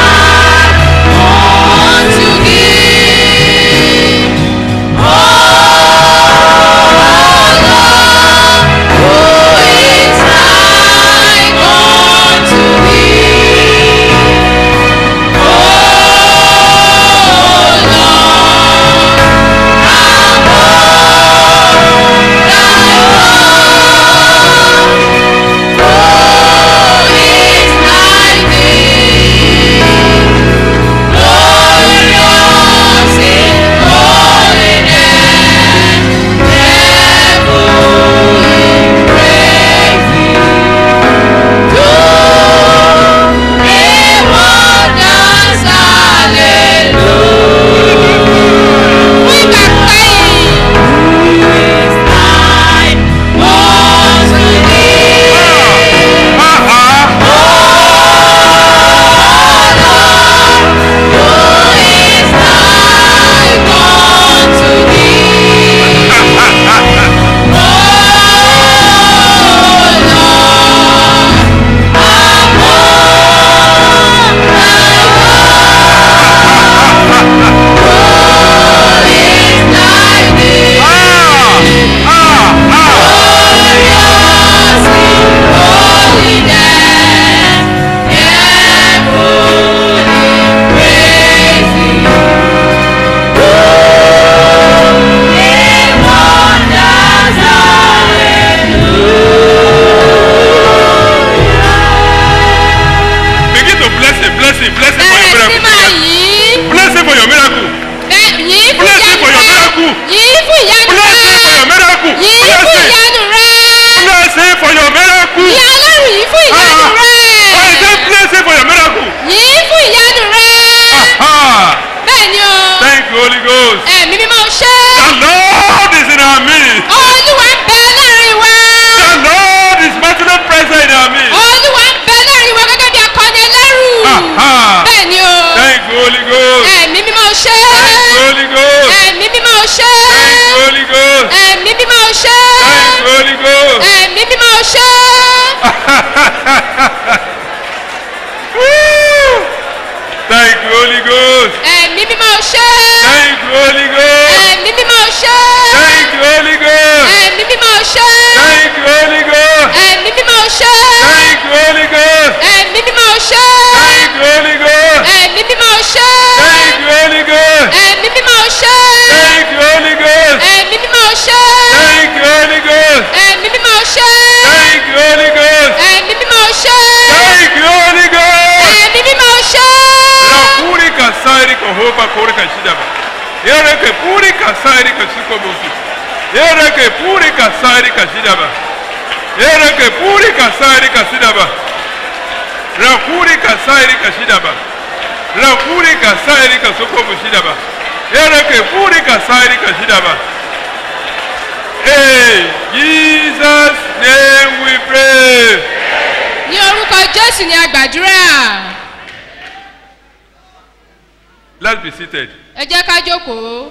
Begin to bless him, bless him, bless him for your bẹ̀rẹ̀ sí miracle. máa yí Bless him for your miracle. yí fún Bless him for your ìyanu rẹ miracle. yí fún ìyanu Bless him for rẹ your miracle. yí Bless fún him. ìyanu rẹ Bless him for your miracle. yí ọlọ́run yí fún ìyanu Ah. rẹ I say bless him for your miracle. yí fún ìyanu rẹ Ah. bẹ́ẹ̀ ni o Thank you, Holy Ghost. ẹ̀mí mímọ́ ṣe The Lord is in our midst. olúwa ń bẹ láàrin wa The Lord is mightily present in our midst. olúwa ń bẹ láàrin wa gẹ́gẹ́ bí akọni ẹlẹ́rù Ah. bẹ́ẹ̀ ni o Thank you, Holy Ghost. ẹ̀mí mímọ́ ṣe Thank you, Holy Ghost. ẹ̀mí mímọ́ ṣe Thank you, Holy Ghost. ẹ̀mí mímọ́ ṣe Thank you, Holy Ghost. ẹ̀mí mímọ́ ṣe Woo! Thank you, Holy Ghost. ẹ̀mí mímọ́ ṣe Thank you, Holy Ghost. ẹ̀mí mímọ́ ṣe Thank you, Holy Ghost. ẹ̀mí mímọ́ ṣe Thank you, Holy Ghost. ẹ̀mí mímọ́ ṣe Thank you, Holy Ghost. ẹ̀mí mímọ́ ṣe Thank you, Holy Ghost. ẹ̀mí mímọ́ ṣe Thank you, Holy Ghost. ẹ̀mí mímọ́ ṣe Thank you, Holy Ghost. ẹ̀mí mímọ́ ṣe Thank you, Holy Ghost. ẹ̀mí mímọ́ ṣe Thank you, Holy Ghost. ẹ̀mí mímọ́ ṣe Thank kore ka shida ba ere ke puri ka sairi ka shiko musi ere ke puri ka sairi ka shida ba ere ke puri ka sairi ka shida ba ra kuri ka sairi ka shida ba ra kuri ka sairi ka soko mu shida ba ere ke puri ka sairi ka shida ba Hey, Jesus name we pray. ní orúkọ jésù ni a gbàdúrà Let's be seated. ẹ jẹ́ ká jókòó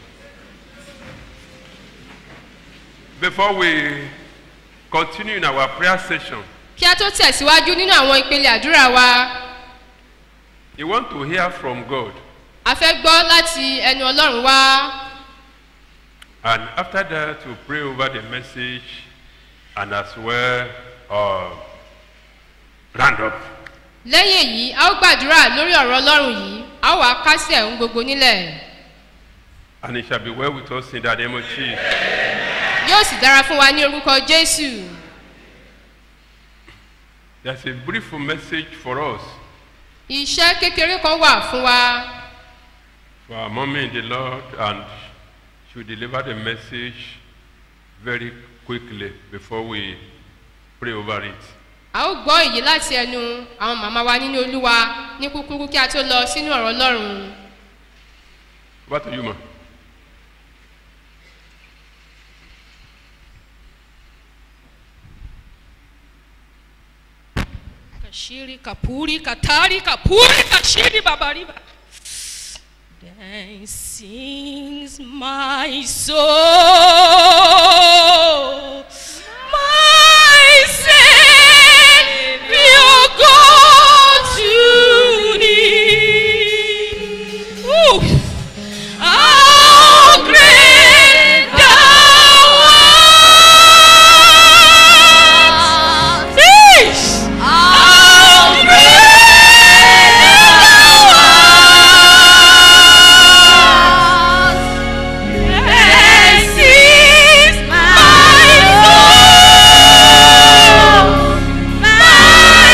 Before we continue in our prayer session, kí a tó tẹ̀síwájú nínú àwọn ìpele àdúrà wa you want to hear from God. a fẹ́ gbọ́ láti ẹnu ọlọ́run wá And after that, to pray over the message and as well uh, round up. lẹ́yìn èyí a ó gbàdúrà lórí ọ̀rọ̀ ọlọ́run yìí a ó wàá kásẹ̀ ohun gbogbo nílẹ̀ And it shall be well with us in the name of Jesus. yóò sì dára fún wa ní orúkọ jésù There's a brief message for us, iṣẹ́ kékeré kan wà fún wa for our mommy in the Lord, and she will deliver the message very quickly before we pray over it. a ó gbọ́ èyí láti ẹnu àwọn màmá wa nínú olúwa ní kúkúrú kí a tó lọ sínú ọ̀rọ̀ ọlọ́run What to you, ma? Kashiri kapuri katari kapuri kashiri babariba. Then sings my soul, my Savior God to thee. Ooh. How great thou art! Fish! How great thou art! This is my soul, my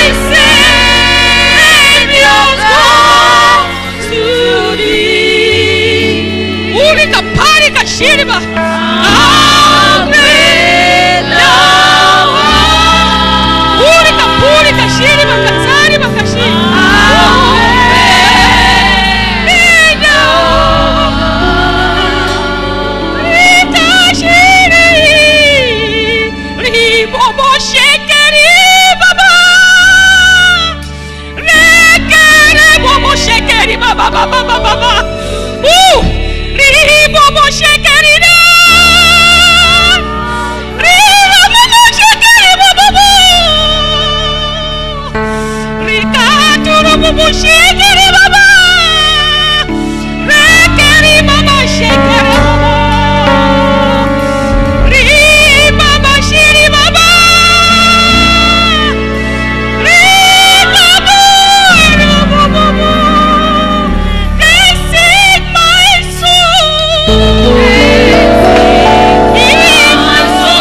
Savior God to thee. Urika parika shiriba. How great thou art. Urika purika shiriba katsariba kashi. How great thou art. Rika shiri. Ribobo shekeri baba. Rekere bobo shekeri baba baba baba baba. Uh! Ribobo shekeri da. Ribobo shekeri baba baba. Rikaturo bobo shekeri baba. Rekeri mama shekeri baba. Ribaba shiri baba. Ribaba rabobobo. This is my soul. In my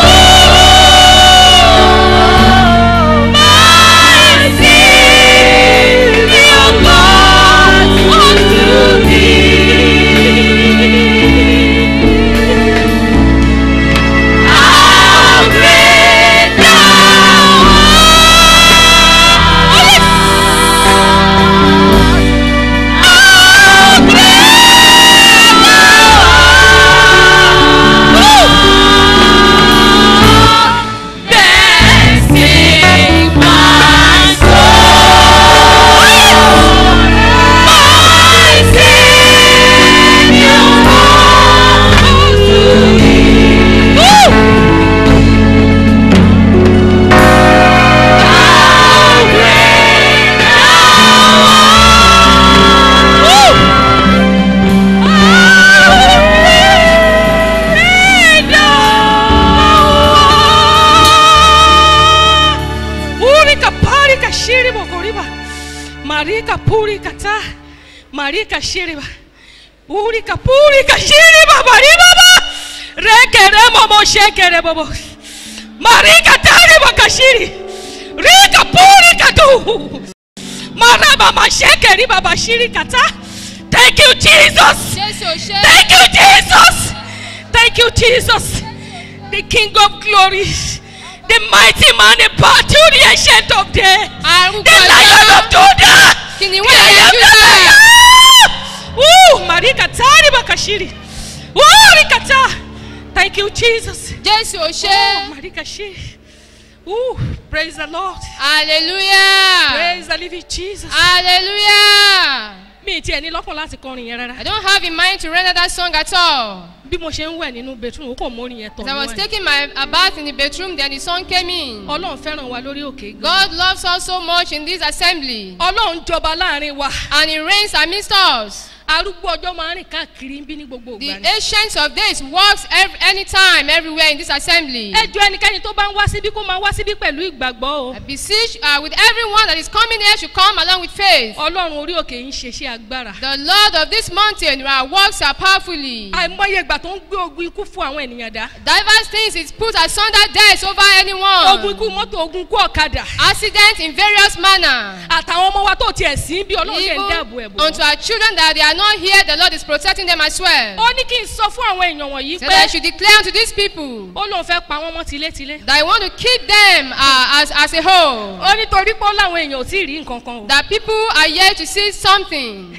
soul. My Savior God unto thee. How great thou art! How great thou art! Then sing my soul, my Savior God to thee. How great Urika parika shiribo koriba. Marika purika ta. Marika shiriba. Urika purika shiriba bariba ba. Rekere momo shekere bobo. Marika tariba kashiri. Rika purika tu. Maraba mashekeri baba shiri kata. Thank you, Jesus. jésù ò ṣe Thank you, Jesus. Thank you, Jesus. The King of glory. The mighty man in battle, the ancient of days. arúgbó The lion of Judah. kìnìún The ẹ̀yà I am júdà that I am. Woo! Marika Tari Bakashiri. Woo! Rikata. Thank you, Jesus. jésù ò Oh, ṣe Marika Shi. Woo! Praise the Lord. hallelujah Praise the living Jesus. hallelujah Mi ti ẹ̀ ní lọ́kàn láti kọrin yẹn rárá. i don't have in mind to render that song at all Bí mo ṣe ń wẹ̀ nínú bedroom, ó kàn mórin yẹn tọ̀ as i was mí wá. taking my a bath in the bedroom then the song came in Ọlọ́run fẹ́ràn wa lórí òkè gan. god loves us so much in this assembly Ọlọ́run jọba láàrin wa. and he reigns amidst us Arúgbó ọjọ́ máa ń rìn káàkiri ń bí ní gbogbo the ìgbà ni. ancient of days works every, anytime everywhere in this assembly Ẹ jọ ẹnikẹ́ni tó bá ń wá síbí kó máa wá síbí pẹ̀lú ìgbàgbọ́ o. i beseech uh, with everyone that is coming here should come along with faith Ọlọ́run orí òkè ń ṣe iṣẹ́ agbára. the lord of this mountain uh, works uh, powerfully Àìmọye ìgbà tó ń gbé ogun ikú fún àwọn ènìyàn dá. diverse things is put asunder deaths over Ogun anyone ikú mọ́tò, ogun ikú ọ̀kadà. accident in various manner Àtàwọn ọmọ wa tó tiẹ̀ sí bí Ọlọ́run ṣe ń dáàbò ẹ̀ even bò. unto our children that they are not here the lord is protecting them as well Ó ní kí n sọ fún àwọn èèyàn wọ̀nyí so that I pé should declare unto these people ó lóun fẹ́ pa wọ́n mọ́ tilétilé. that I want to keep them uh, as, as a whole. Ó ní torí pé ó láwọn èèyàn ò tí ì rí nǹkan kan o. That people are yet to see something.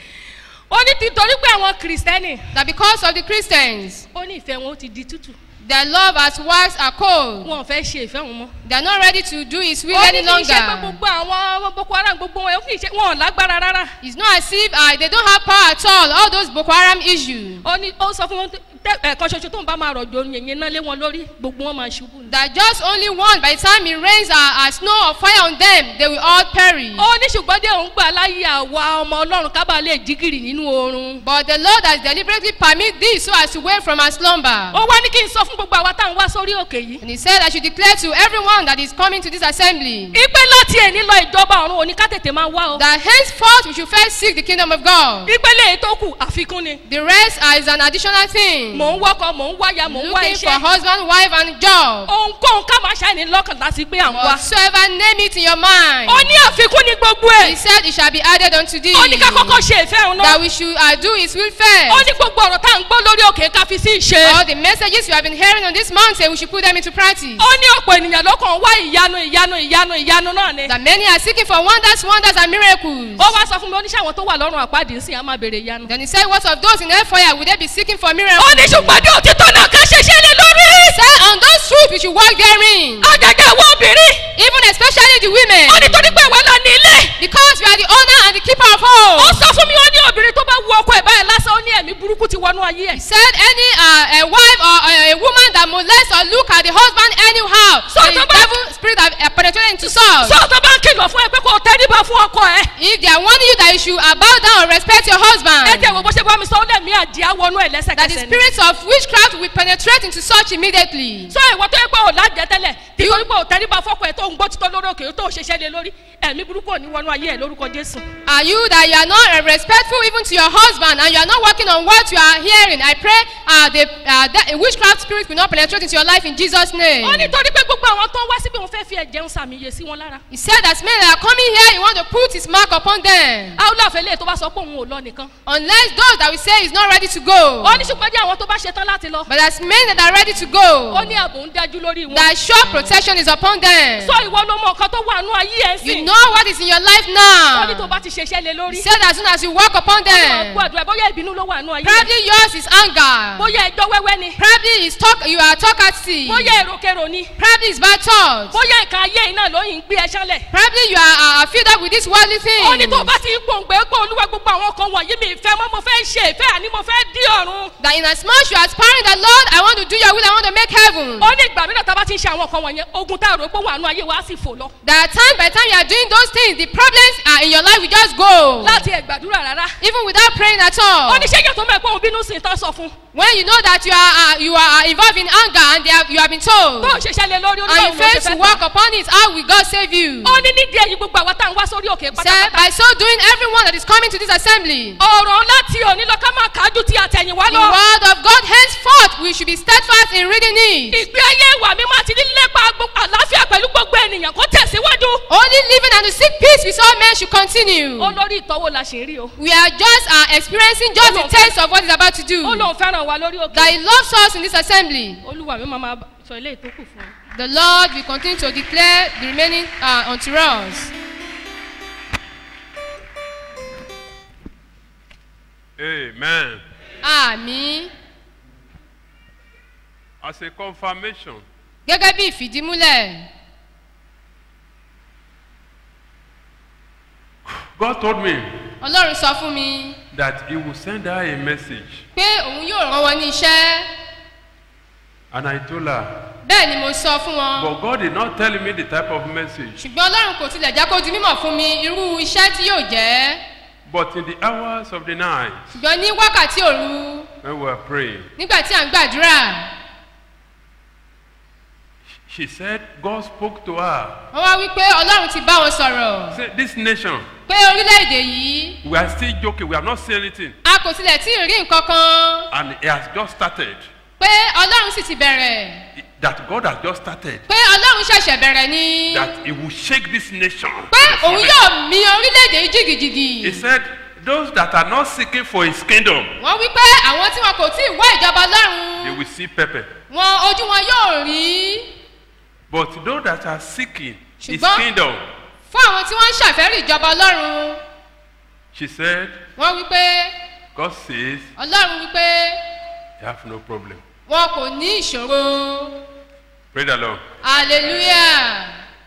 Ó ní ti torí pé àwọn kìrìsìtẹ́nì. That because of the Christians, Ó ní ìfẹ́ wọn ó ti di tútù. their love has waxed are cold. Wọn ò fẹ́ ṣe ìfẹ́ wọn mọ́. They are not ready to do his will Ó ní any kì í ṣe pé longer. gbogbo àwọn Boko Haram gbogbo wọn kì í ṣe wọn ò lágbára rárá. It's not as if uh, they don't have power at all. All those Boko Haram issues. Ó ní ó sọ fún wọn tẹ ẹ̀kan ṣoṣo tó ń bá máa rọ̀jò yẹ̀yẹ́ náà lé wọn lórí gbogbo wọn máa ṣubú. ni. That just only one, by the time it rains uh, uh, snow or fire on them, they will all perish. Ó ní ṣùgbọ́n dé òun gbà láyé àwa ọmọ Ọlọ́run kábà lè jígìrì nínú oorun. But the Lord has deliberately permit this so as to wake from our slumber. Ó wá ní kí n sọ fún gbogbo àwa tá à ń wá sórí òkè yìí. And he said, I should declare to everyone that is coming to this assembly Ipe láti èní lọ ìjọba ọ̀run òní ká tètè máa wá o. that henceforth we should first seek the kingdom of God. Ìpele èyí tó kù àfikún ni. The rest uh, is an additional thing. Mò ń wọ́kọ̀, mò ń wáya, mò ń wá Looking for iṣẹ́. husband, wife, and job. Ohunkóhun ká máa ṣàìní lọ́kàn láti pé à ń wá. Whatsoever name it in your mind. Ó ní àfikún ní gbogbo He ẹ̀. said it shall be added unto thee. Ó ní ká kọ́kọ́ ṣe ìfẹ́ òun That náà. we should uh, do his will Ó first. ní gbogbo ọ̀rọ̀ tá à ń gbọ́ lórí òkè ká fi sí ìṣe. All the messages you have been hearing on this mountain, we should put them into practice. Ó ní ọ̀pọ̀ ènìyàn ló kàn wá ìyanu ìyanu ìyanu ìyanu náà ni. That many are seeking for wonders, wonders, and miracles. Ó wá sọ fún mi oníṣẹ́ àwọn tó wà lọ́rùn àpáàdé sí á máa béèrè ìyanu. Then he said, What of those in hellfire? Will they be seeking for Ó miracles? ní ṣùgbọ́n ní òtítọ́ náà ká ṣeṣẹ́ lé lórí. Said, On those truths we should walk therein. Àgàgà àwọn obìnrin. Even especially the women. Ó ní torí pé ìwọ lọ ní ilé. Because we are the owner and the keeper of Ó home. sọ fún mi ó ní obìnrin tó bá wu ọkọ ẹ̀ báyìí lásán ó ní ẹ̀mí burúkú ti wọnú ayé ẹ̀. He said, Any uh, a wife or uh, a woman that molests or look at the husband anyhow, So the the man- devil spirit have uh, penetrated into Saul. Sọ tó bá ń kìlọ̀ fún ẹ pé kó o tẹ́ríba fún ọkọ ẹ. If they are warning you that you should uh, bow down or respect your Ẹ husband, jẹ́ wo bó ṣe bá mi sọ ó lẹ̀mí àdìá wọnú ẹ̀ that the lẹ́sẹ̀kẹsẹ̀ ni. spirits of witchcraft will penetrate into such immediately. Sọ ìwọ tó yẹ pé ò lájẹ tẹ́lẹ̀ tí torí pé ò tẹ́ríba fọ́kọ ẹ̀ tó ń gbọ́ títọ́ lórí òkè tó ṣeṣẹ́ lé lórí ẹ̀mí burúkú ò ní wọnú ayé ẹ̀ lórúkọ Jésù. Are you that you are not uh, respectful even to your husband and you are not working on what you are hearing? I pray uh, the uh, that witchcraft spirit will not penetrate into your life in Jesus' name. Ó ní torí pé gbogbo àwọn tó ń wá síbi òun fẹ́ fi ẹ̀jẹ̀ ń sàmìyè sí wọn lára. He said that men that are coming here, he want to put his mark upon them. Áúlà fẹ́lẹ́ tó bá sọ pé òun ò lọ nìkan. Unless those that we say is not ready to go. Ó ní ṣùgbọ́n jẹ́ àwọn tó bá ṣetán láti lọ. But as men that are ready to go, Ó ní ààbò ń dájú lórí wọn. that sure protection is upon them. Sọ ìwọ ló mọ nǹkan tó wà nú ayé ẹ̀ You sìn. know what is in your life Ó ní tó now. bá ti ṣeṣẹ́ lé He lórí. said as soon as you walk upon Ó máa them, kú àdúrà bóyá ìbínú ló wà nú ayé ẹ̀. probably yours is anger. Bóyá ẹjọ́ wẹ́wẹ́ ni. Probably is talk, you are talkative. Bóyá èròkèrò ni. Probably is bad thoughts. Bóyá ìka ayé iná ló yìn gbé ẹ ṣánlẹ̀. Probably you are uh, filled up with this worldly thing. Ó ní tó bá ti ń gbòǹgbé pé olúwa gbogbo àwọn kan wọ̀nyí mi ìfẹ́ mọ́ mo fẹ́ ṣe ìfẹ́ àní mo fẹ́ dí ọ̀run. That in as much you are aspiring that Lord, I want to do your will, I want to make heaven. Ó ní ìgbà mìíràn tá a bá ti ń ṣe àwọn kan wọ̀nyẹn ogun tá a rò pé wà nú ayé wa á sì fò lọ. That time by time you are doing those things, the problems are in your life will just go. Láti ẹ̀ gbàdúrà rárá. Even without praying at Ó all. ní ṣé yẹ̀ tó mọ̀ pé òun bínú sí i tán sọ fún. When you know that you are uh, you are uh, involved in anger and they have, you have been told, Tó ò ṣeṣẹ́ lé lórí and you oníbàwọ̀ ló fail ṣe to fẹ́ walk tán. upon it, how will God save you? Ó ní nídìí èyí gbogbo àwọn tá à ń wá sórí òkè He said, pátápátá. by so doing, everyone that is coming to this assembly, Ọ̀rọ̀ láti òní lọ ká máa kájú tí àtẹ̀yìnwá the lọ. word of God henceforth, we should be steadfast in reading it. Ìgbé ayé ìwà mímọ́ àti lílépa gbogbo àlàáfíà pẹ̀lú gbogbo ènìyàn kó tẹ̀síwájú. Only living and to seek peace with all men should continue. ó lórí ìtọ́wò la ṣe ń rí o. We are just uh, experiencing just the taste of what he's about to do. ó lóun fẹ́ràn wa lórí òkè. That he loves us in this assembly. olúwa mi máa ma sọ ilé ìtókù fún un. The Lord will continue to declare the remaining uh, unto us. Amen. Àmì As a confirmation, gẹ́gẹ́ bí ìfìdímúlẹ̀. God told me Ọlọ́run sọ fún mi that He will send her a message. pé òun yóò rán wọn ní iṣẹ́. And I told her, Bẹ́ẹ̀ ni mo sọ fún wọn. but God did not tell me the type of message. Ṣùgbọ́n Ọlọ́run kò tilẹ̀ jẹ́ kó di mímọ̀ fún mi irú iṣẹ́ tí yóò jẹ́. But in the hours of the night, Ṣùgbọ́n ní wákàtí òru when we were praying, nígbà tí à ń gbàdúrà, she said God spoke to her. wọ́n wá wí pé Ọlọ́run ti bá wọn sọ̀rọ̀. Say, this nation, Pé orílẹ̀-èdè yìí we are still joking. We have not seen anything. a kò tilẹ̀ tí ì rí nǹkan kan. And it has just started. Pé Ọlọ́run sì ti bẹ̀rẹ̀. That God has just started. Pé Ọlọ́run ṣẹ̀ṣẹ̀ bẹ̀rẹ̀ ni. That He will shake this nation. Pé òun yóò mi orílẹ̀-èdè yìí jìgìjìgì. He said, those that are not seeking for His kingdom, Wọ́n wí pé àwọn tí wọn kò tí ì wá ìjọba Ọlọ́run. they will see pepper. Wọn ojú wọn yóò rí. But those that are seeking His Ṣùgbọ́n- kingdom, Fún àwọn tí wọ́n ń ṣàfẹ́rí ìjọba Ọlọ́run. she said, Wọ́n wí pé God says, Ọlọ́run wí pé you have no problem. wọn kò ní ìṣòro. Praise the Lord. Hallelujah.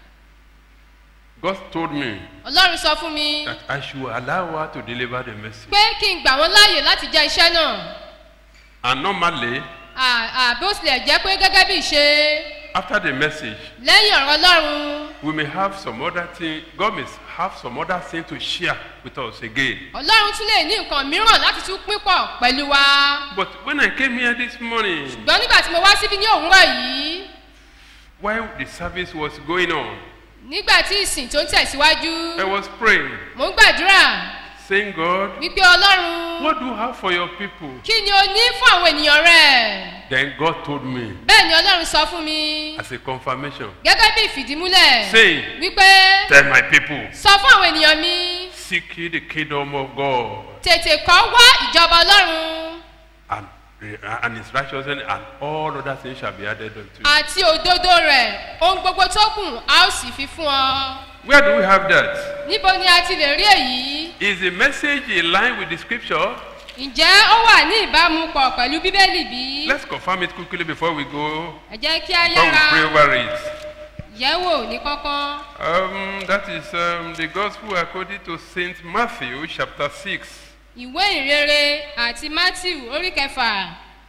God told me Ọlọ́run sọ fún mi that I should allow her to deliver the message. pé kí n gbà wọ́n láàyè láti jẹ́ iṣẹ́ náà. And normally, À- à, Bí ó tilẹ̀ jẹ́ pé gẹ́gẹ́ bí ìṣe after the message, lẹ́yìn ọ̀rọ̀ Ọlọ́run. we may have some other thing. God may have some other thing to share with us again. Ọlọ́run tún lè ní nǹkan mìíràn láti tún pín pọ̀ pẹ̀lú wa. But when I came here this morning, Ṣùgbọ́n nígbà tí mo wá síbí ní òwúrọ̀ yìí, while the service was going on, nígbà tí ìsìn tó ń tẹ̀síwájú, I was praying, mò ń gbàdúrà saying, God, wípé Ọlọ́run what do you have for your people? kí ni o ní fún àwọn ènìyàn rẹ̀? Then God told me, Bẹ́ẹ̀ ni Ọlọ́run sọ fún mi as a confirmation, gẹ́gẹ́ bí ìfìdímúlẹ̀ saying, wípé Tell my people, sọ fún àwọn ènìyàn mi seek ye the kingdom of God tètè kọ́ wá ìjọba Ọlọ́run and, and his righteousness, and all other things shall be added unto you. àti òdodo rẹ̀ ohun gbogbo tó kù a ó sì fi fún ọ. Where do we have that? Níbo ni a ti lè rí èyí? Is the message in line with the scripture? Ǹjẹ́ ó wà ní ìbámu pọ̀ pẹ̀lú Bíbélì bí? Let's confirm it quickly before we go. Ẹ jẹ́ kí a Before we pray yára over it. yẹ̀wò ní kọ́kọ́. Um, that is um, the gospel according to Saint Matthew, chapter 6. Ìwé ìrere àti Matthew orí kẹfà.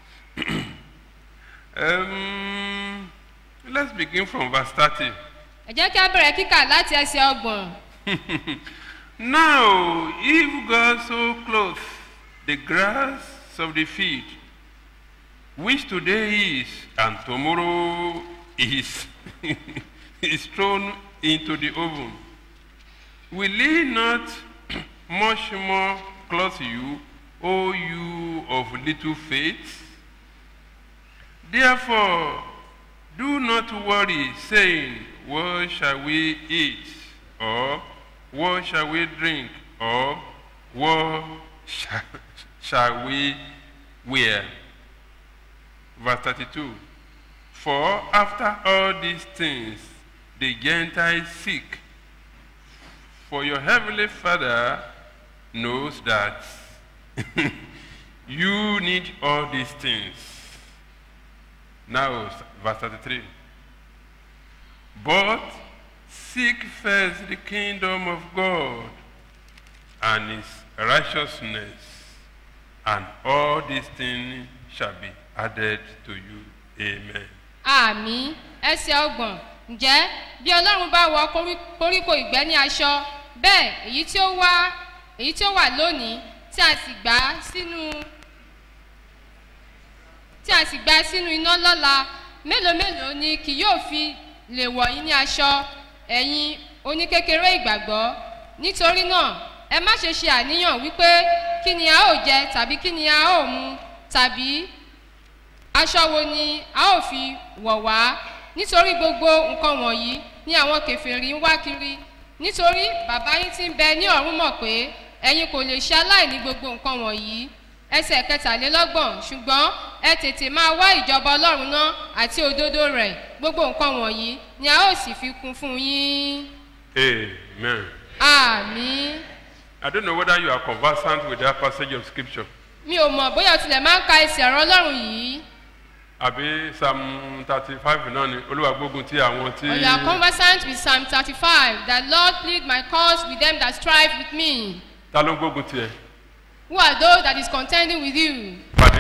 Um, let's begin from verse 30. Ẹ jẹ́ kí a bẹ̀rẹ̀ kíkà láti ẹsẹ̀ ọgbọ̀n. Now, if God so clothes the grass of the field, which today is and tomorrow is, is thrown into the oven, will he not much more clothe you, O you of little faith? Therefore, do not worry, saying, What shall we eat? Or what shall we drink? Or what shall, shall we wear? Verse 32. For after all these things the Gentiles seek, for your heavenly Father knows that you need all these things. Now, verse 33. But seek first the kingdom of God and his righteousness, and all these things shall be added to you. Amen. Àmì ẹsẹ̀ ọgbọ̀n. Ǹjẹ́ bí Ọlọ́run bá wọ korí- koríko ìgbẹ́ ní aṣọ, bẹ́ẹ̀ èyí tí ó wá èyí tí ó wà lónìí tí a sì gbà á sínú tí a sì gbà á sínú iná lọ́la mélòó mélòó ni kì yóò fi lè wọ̀ yín ní aṣọ ẹ̀yin oníkékeré ìgbàgbọ́ nítorí náà ẹ má ṣe ṣe àníyàn wípé kí ni a ó jẹ tàbí kí ni a ó mu tàbí aṣọ wo ni a ó fi wọ̀ wá nítorí gbogbo nǹkan wọ̀nyí ni àwọn kẹfìrí ń wá kiri nítorí bàbá yín ti ń bẹ ní ọ̀run mọ̀ pé ẹ̀yin kò lè ṣe aláìní gbogbo nǹkan wọ̀nyí ẹsẹ̀ kẹtàlélọ́gbọ̀n ṣùgbọ́n ẹ tètè máa wá ìjọba ọlọ́run náà àti òdodo rẹ̀ gbogbo nǹkan wọ̀nyí ni a ó sì fi kún fún yín Amen. àmì I don't know whether you are conversant with that passage of scripture. mi ò mọ̀ bóyá o tilẹ̀ máa ń ka ẹsẹ̀ ọ̀rọ̀ ọlọ́run yìí Àbí Psalm thirty five náà ni Olúwa gbógun ti àwọn tí. or you are conversant with psalm thirty-five that lord plead my cause with them that strive with me Ta ló ń gbógun tiẹ̀? who are those that is contending with you Pàdé.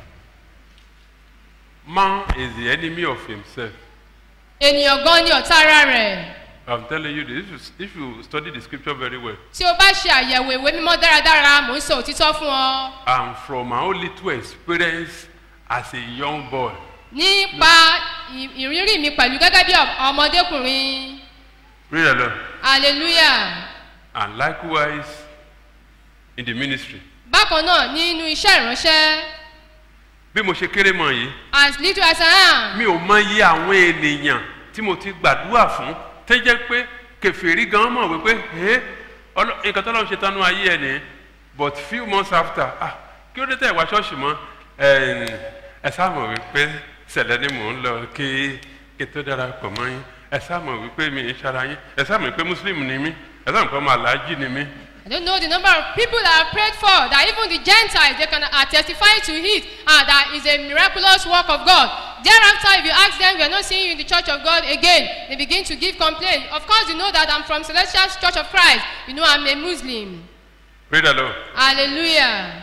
Man is the enemy of himself. ènìyàn gan ni ọ̀tá ara rẹ̀ I'm telling you this. If you, if you study the scripture very well, tí o bá ṣe àyẹ̀wò ìwé mímọ́ dáradára mò ń sọ òtítọ́ fún ọ and from my own little experience as a young boy, nípa ì- ìrírí mi pẹ̀lú gẹ́gẹ́ bí ọ- ọmọdékùnrin read along, hallelujah and likewise in the ministry. bákan náà nínú iṣẹ́ ìránṣẹ́ Bí mo ṣe kéré mọ̀ yìí, as little as I am mi ò mọ iye àwọn ènìyàn tí mo ti gbàdúrà fún tó jẹ́ pé kẹfìrí gan mọ̀ wípé ẹ́ ọlọ́- nǹkan tó lọ́n ṣe tánú ayé ẹ̀ nìyẹn but few months after ah kí ló dé tẹ̀ wá ṣọ́ọ̀ṣì mọ́ ẹ̀ẹ́n, ẹ sáàmọ̀ wípé sẹ̀lẹ̀ ni mò ń lọ kí kí tó dára pọ̀ mọ́ yín ẹ sáàmọ̀ wípé mi ń ṣara yín ẹ sáàmọ̀ wípé muslim ni mí ẹ sáàmọ̀ pé ọmọ aláàjì ni mí I don't know the number of people that are prayed for, that even the Gentiles, they can uh, testify to it, uh, that is a miraculous work of God. Thereafter, if you ask them, we are not seeing you in the church of God again, they begin to give complaint. Of course, you know that I'm from Celestial Church of Christ. You know I'm a Muslim. pray the lord Hallelujah.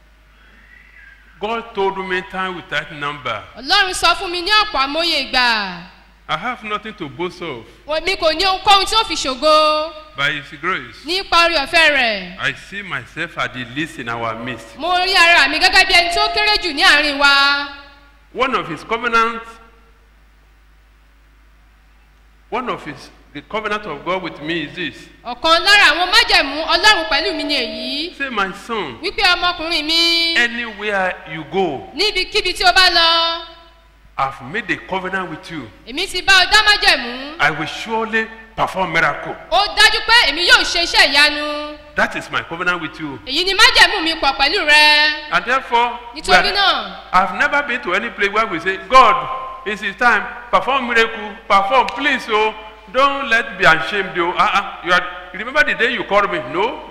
God told me time without number Ọlọ́run sọ fún mi ní ọ̀pọ̀ àmóye ìgbà. I have nothing to boast of Mi kò ní ohunkóhun tí ó fi ṣògo by his grace nípa orí ọ̀fẹ́ rẹ̀. I see myself at the least in our midst. Mo rí ara mi gẹ́gẹ́ bí ẹni tó kéré jù ní àárín wa. One of his covenants, one of his, the covenant of God with me is this. Ọ̀kan lára àwọn májẹ̀mú Ọlọ́run pẹ̀lú mi ni èyí. Say, my son, Wípé ọmọkùnrin mi anywhere you go, níbikíbi tí o bá lọ, I've made a covenant with you. èmi ti bá ọ dá májẹ̀mú. I will surely perform miracle. Ó dájú pé èmi yóò ṣe iṣẹ́ ìyanu. That is my covenant with you. Èyí ni májẹ̀mú mi pọ̀ pẹ̀lú rẹ. And therefore, we Nítorí are- náà, I've never been to any place where we say, God, it's his time, perform miracle, perform, please, oh, don't let be ashamed, oh. Uh-uh. You are, remember the day you called me? No.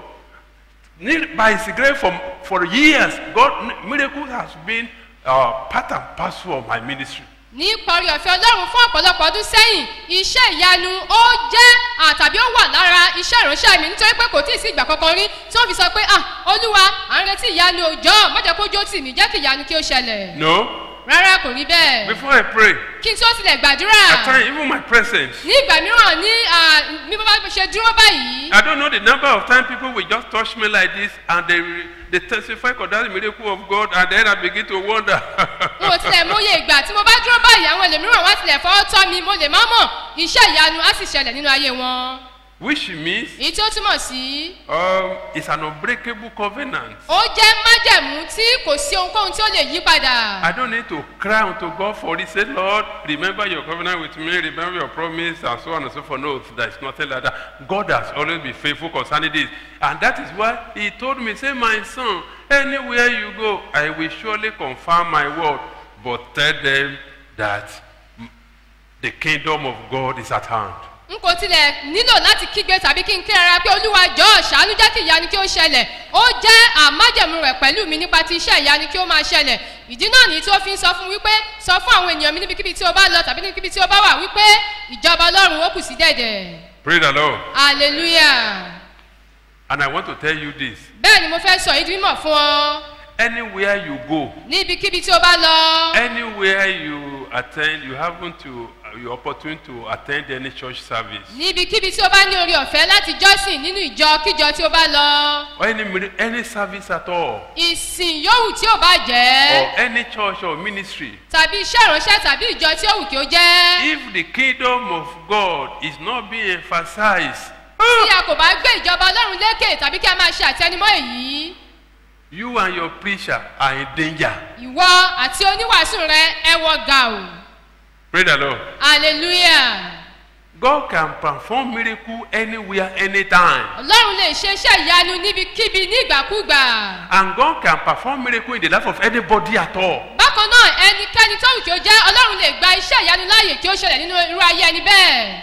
Need- By his grace, for, for years, God, miracle has been uh, part and parcel of my ministry. ní ìparí ọ̀fẹ́ Ọlọ́run fún ọ̀pọ̀lọpọ̀ ọdún sẹ́yìn, iṣẹ́ ìyanu ó jẹ́ àtàbí ó wà lára iṣẹ́ ìránṣẹ́ mi nítorí pé kò tí ì sí ìgbà kankan rí tí wọ́n fi sọ pé ah Olúwa à ń retí ìyanu òjọ́ má jẹ́ kó jó tì mí jẹ́ kí ìyanu kí ó ṣẹlẹ̀. No. Rárá kò rí bẹ́ẹ̀. Before I pray, Kí n tó tilẹ̀ at gbàdúrà. times, even my presence, ní ìgbà mìíràn ní ah, bí bá ṣe dúró báyìí I don't know the number of times people will just touch me like this and they, they testify of that miracle of God and then I begin to wonder. n ò tilẹ̀ mọye ìgbà tí mo bá dúró báyìí àwọn ẹlòmíràn wá tilẹ̀ fọwọ́ tọ́ mi mo lè má mọ̀ iṣẹ́ ìyanu á sì ṣẹlẹ̀ nínú ayé wọn. Which means èyí tí ó túmọ̀ sí um, it's an unbreakable covenant. ó jẹ́ májẹ̀mú tí kò sí ohunkóhun tí ó lè yí padà. I don't need to cry unto God for it. Say, Lord, remember your covenant with me, remember your promise, and so on and so forth. No, there's nothing like that. God has always been faithful concerning this. And that is why He told me, Say, my son, anywhere you go, I will surely confirm my word. But tell them that mm, the kingdom of God is at hand. n kò tilẹ̀ nílò láti kígbe tàbí kí n kí ara pé olúwa jọ̀ọ́ ṣàánú jẹ́ kí ìyanu kí ó ṣẹlẹ̀ ó jẹ́ àmájẹ̀mú rẹ̀ pẹ̀lú mi nípa ti iṣẹ́ ìyanu kí ó máa ṣẹlẹ̀ ìdí náà nìyí tí ó fi ń sọ fún wípé sọ fún àwọn ènìyàn mi níbikíbi tí ó bá lọ tàbí níbikíbi tí ó bá wà wípé ìjọba ọlọ́run ó kù sí dẹ̀dẹ̀ Praise the Lord. hallelujah And I want to tell you this bẹ́ẹ̀ ni mo fẹ́ sọ ìdí mímọ̀ fún ọ anywhere you go, níbikíbi tí ó bá lọ anywhere you attend, you happen to, you opportunity to attend any church service. níbikíbi tí ó bá ní orí ọ̀fẹ́ láti jọ́sìn nínú ìjọ kíjọ tí ó bá lọ or any mini- any service at all ìsìn yòówù tí ó bá jẹ́ or any church or ministry tàbí iṣẹ́ ìránṣẹ́ tàbí ìjọ tí ó wù kí ó jẹ́. if the kingdom of god is not being emphasized tí a kò bá gbé ìjọba ọlọ́run lékè tàbí kí a máa ṣe àtẹnumọ́ èyí you and your preacher are in danger ìwọ àti oníwàásù rẹ ẹ wọ gà o pray the lord hallelujah God can perform miracle anywhere, anytime. ọlọ́run lè ṣe iṣẹ́ ìyanu níbikíbi nígbàkúgbà. And God can perform miracle in the life of anybody at all. bákan náà ẹnikẹ́ni tó wù kí ó jẹ́ ọlọ́run lè gba iṣẹ́ ìyanu láàyè kí ó ṣẹlẹ̀ nínú irú ayé ẹni bẹ́ẹ̀.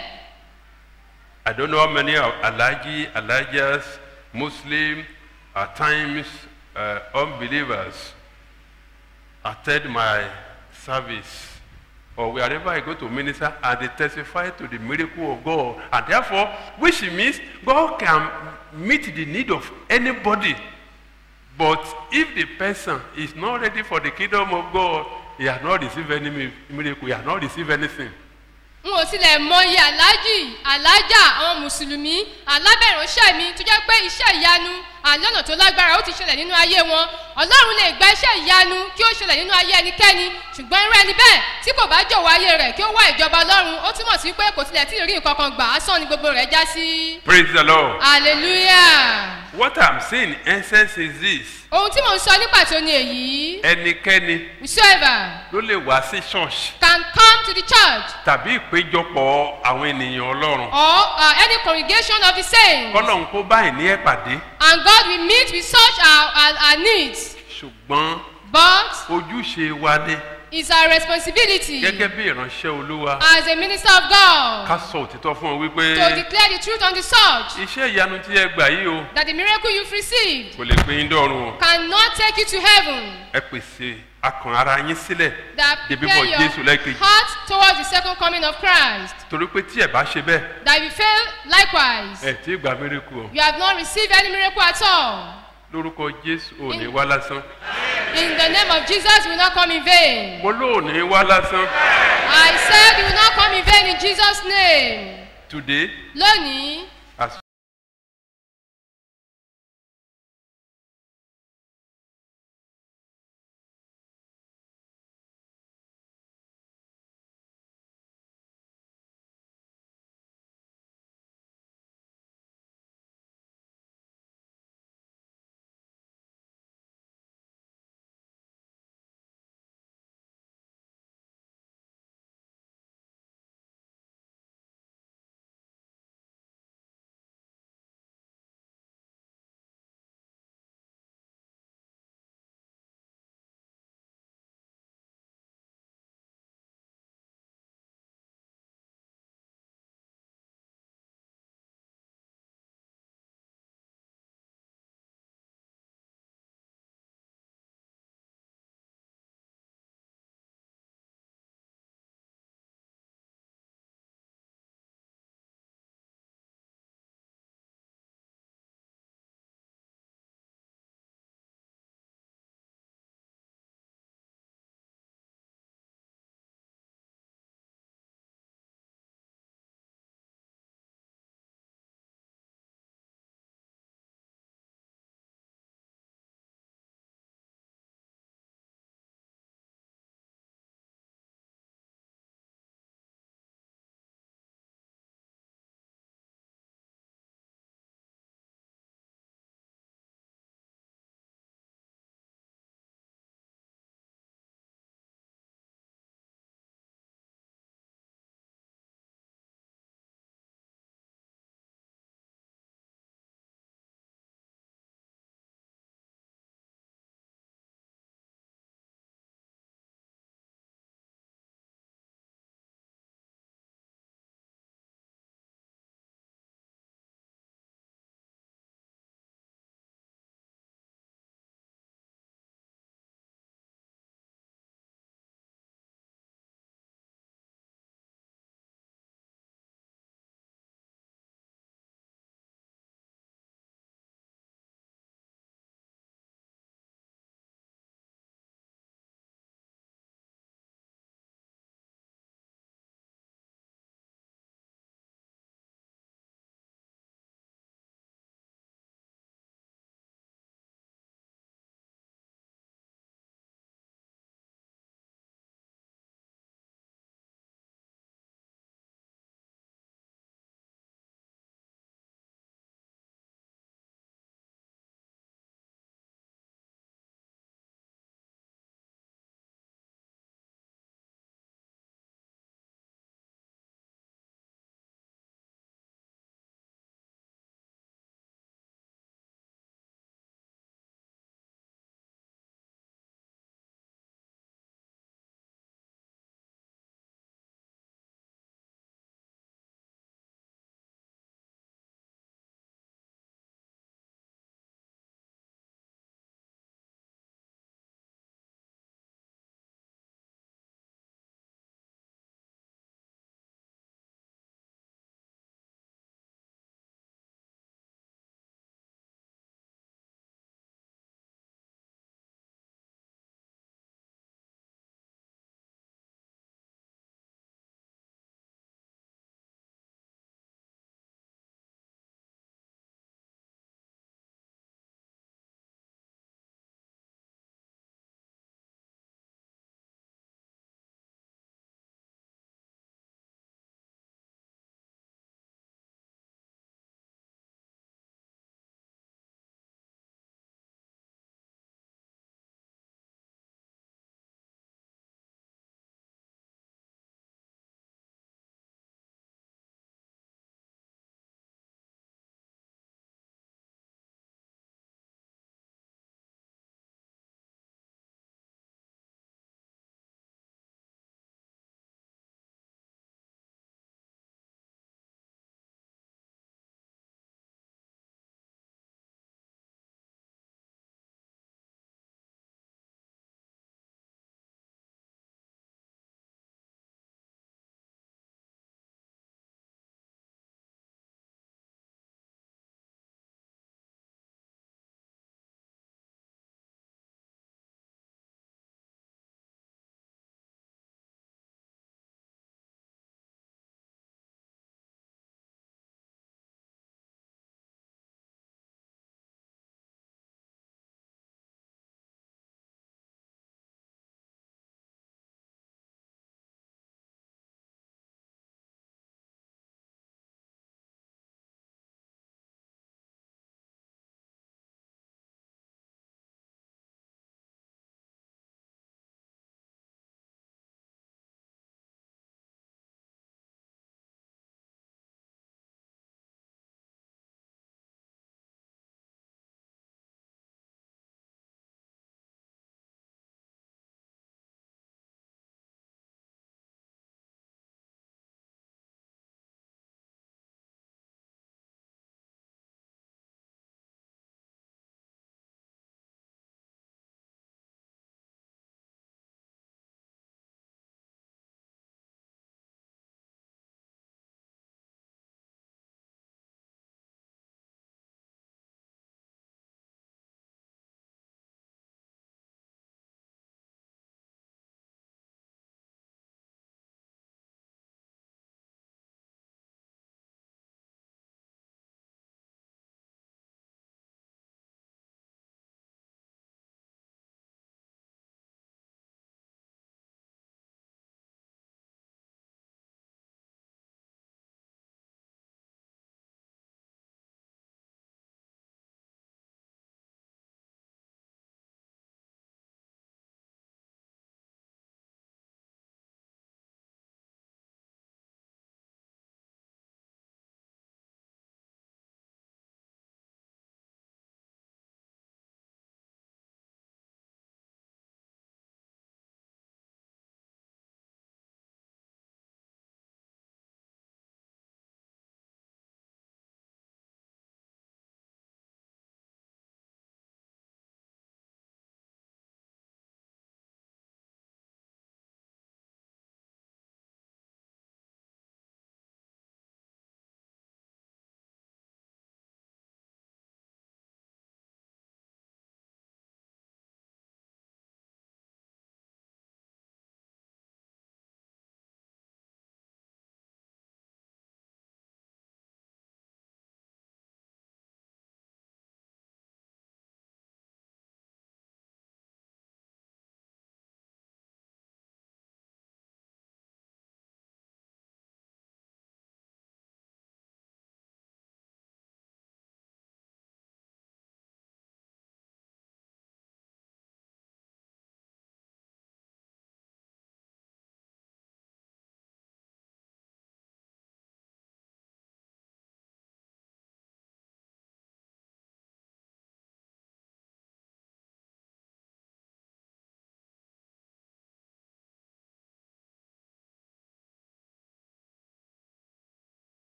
I don't know how many of Alaji, Alajas, Muslim, at times uh, unbelievers attend my service or wherever I go to minister and they testify to the miracle of God. And therefore, which means God can meet the need of anybody. But if the person is not ready for the kingdom of God, he has not received any mi- miracle, he has not received anything. n ò tilẹ̀ mọyì aláàjì aláàjà àwọn mùsùlùmí alábẹ̀ránṣẹ́ mi tó jẹ́ pé iṣẹ́ ìyanu àlọ́nà tó lágbára ó ti ṣẹlẹ̀ nínú ayé wọn ọlọ́run lè gba iṣẹ́ ìyanu kí ó ṣẹlẹ̀ nínú ayé ẹnikẹ́ni ṣùgbọ́n irú ẹni bẹ́ẹ̀ tí kò bá jọ̀wọ́ ayé rẹ̀ kí ó wá ìjọba ọlọ́run ó túmọ̀ sí pé kò tilẹ̀ tí ì rí nǹkan kan gbà á sàn ní gbogbo rẹ̀ já sí. Praise the Lord. hallelujah. What I'm saying in essence is this. ohun tí mò ń sọ ní pàtó ni èyí Ẹnikẹ́ni whosoever ló lè wá sí church can come to the church tàbí ìpéjọpọ̀ àwọn ènìyàn Ọlọ́run. or uh, any congregation of the saints Kọ́lọ́hún kó báyìí ní ẹ̀ pàdé. and God will meet with such our, our, our needs Ṣùgbọ́n but ojúṣe wa ni it's our responsibility gẹ́gẹ́ bí ìránṣẹ́ Olúwa as a minister of God ká sọ òtítọ́ fún ọ wípé to declare the truth on the subject iṣẹ́ ìyanu tí ẹ gbà yìí o that the miracle you've received kò lè gbé yín dọ́run o. cannot take you to heaven Ẹ pèsè akàn ara yín sílẹ̀ that de prepare bíbọ̀ Jésù your lẹ́ẹ̀kejì. heart towards the second coming of Christ Torí pé tí ẹ bá ṣe bẹ́ẹ̀ that if you fail likewise ẹ tí ì gbà mírèkù o. you have not received any miracle at all Lórúkọ Jésù ò ní wá lásán. in the name of Jesus you will not come in vain Mo lóò ní wá lásán. I said you will not come in vain in Jesus name Today lónìí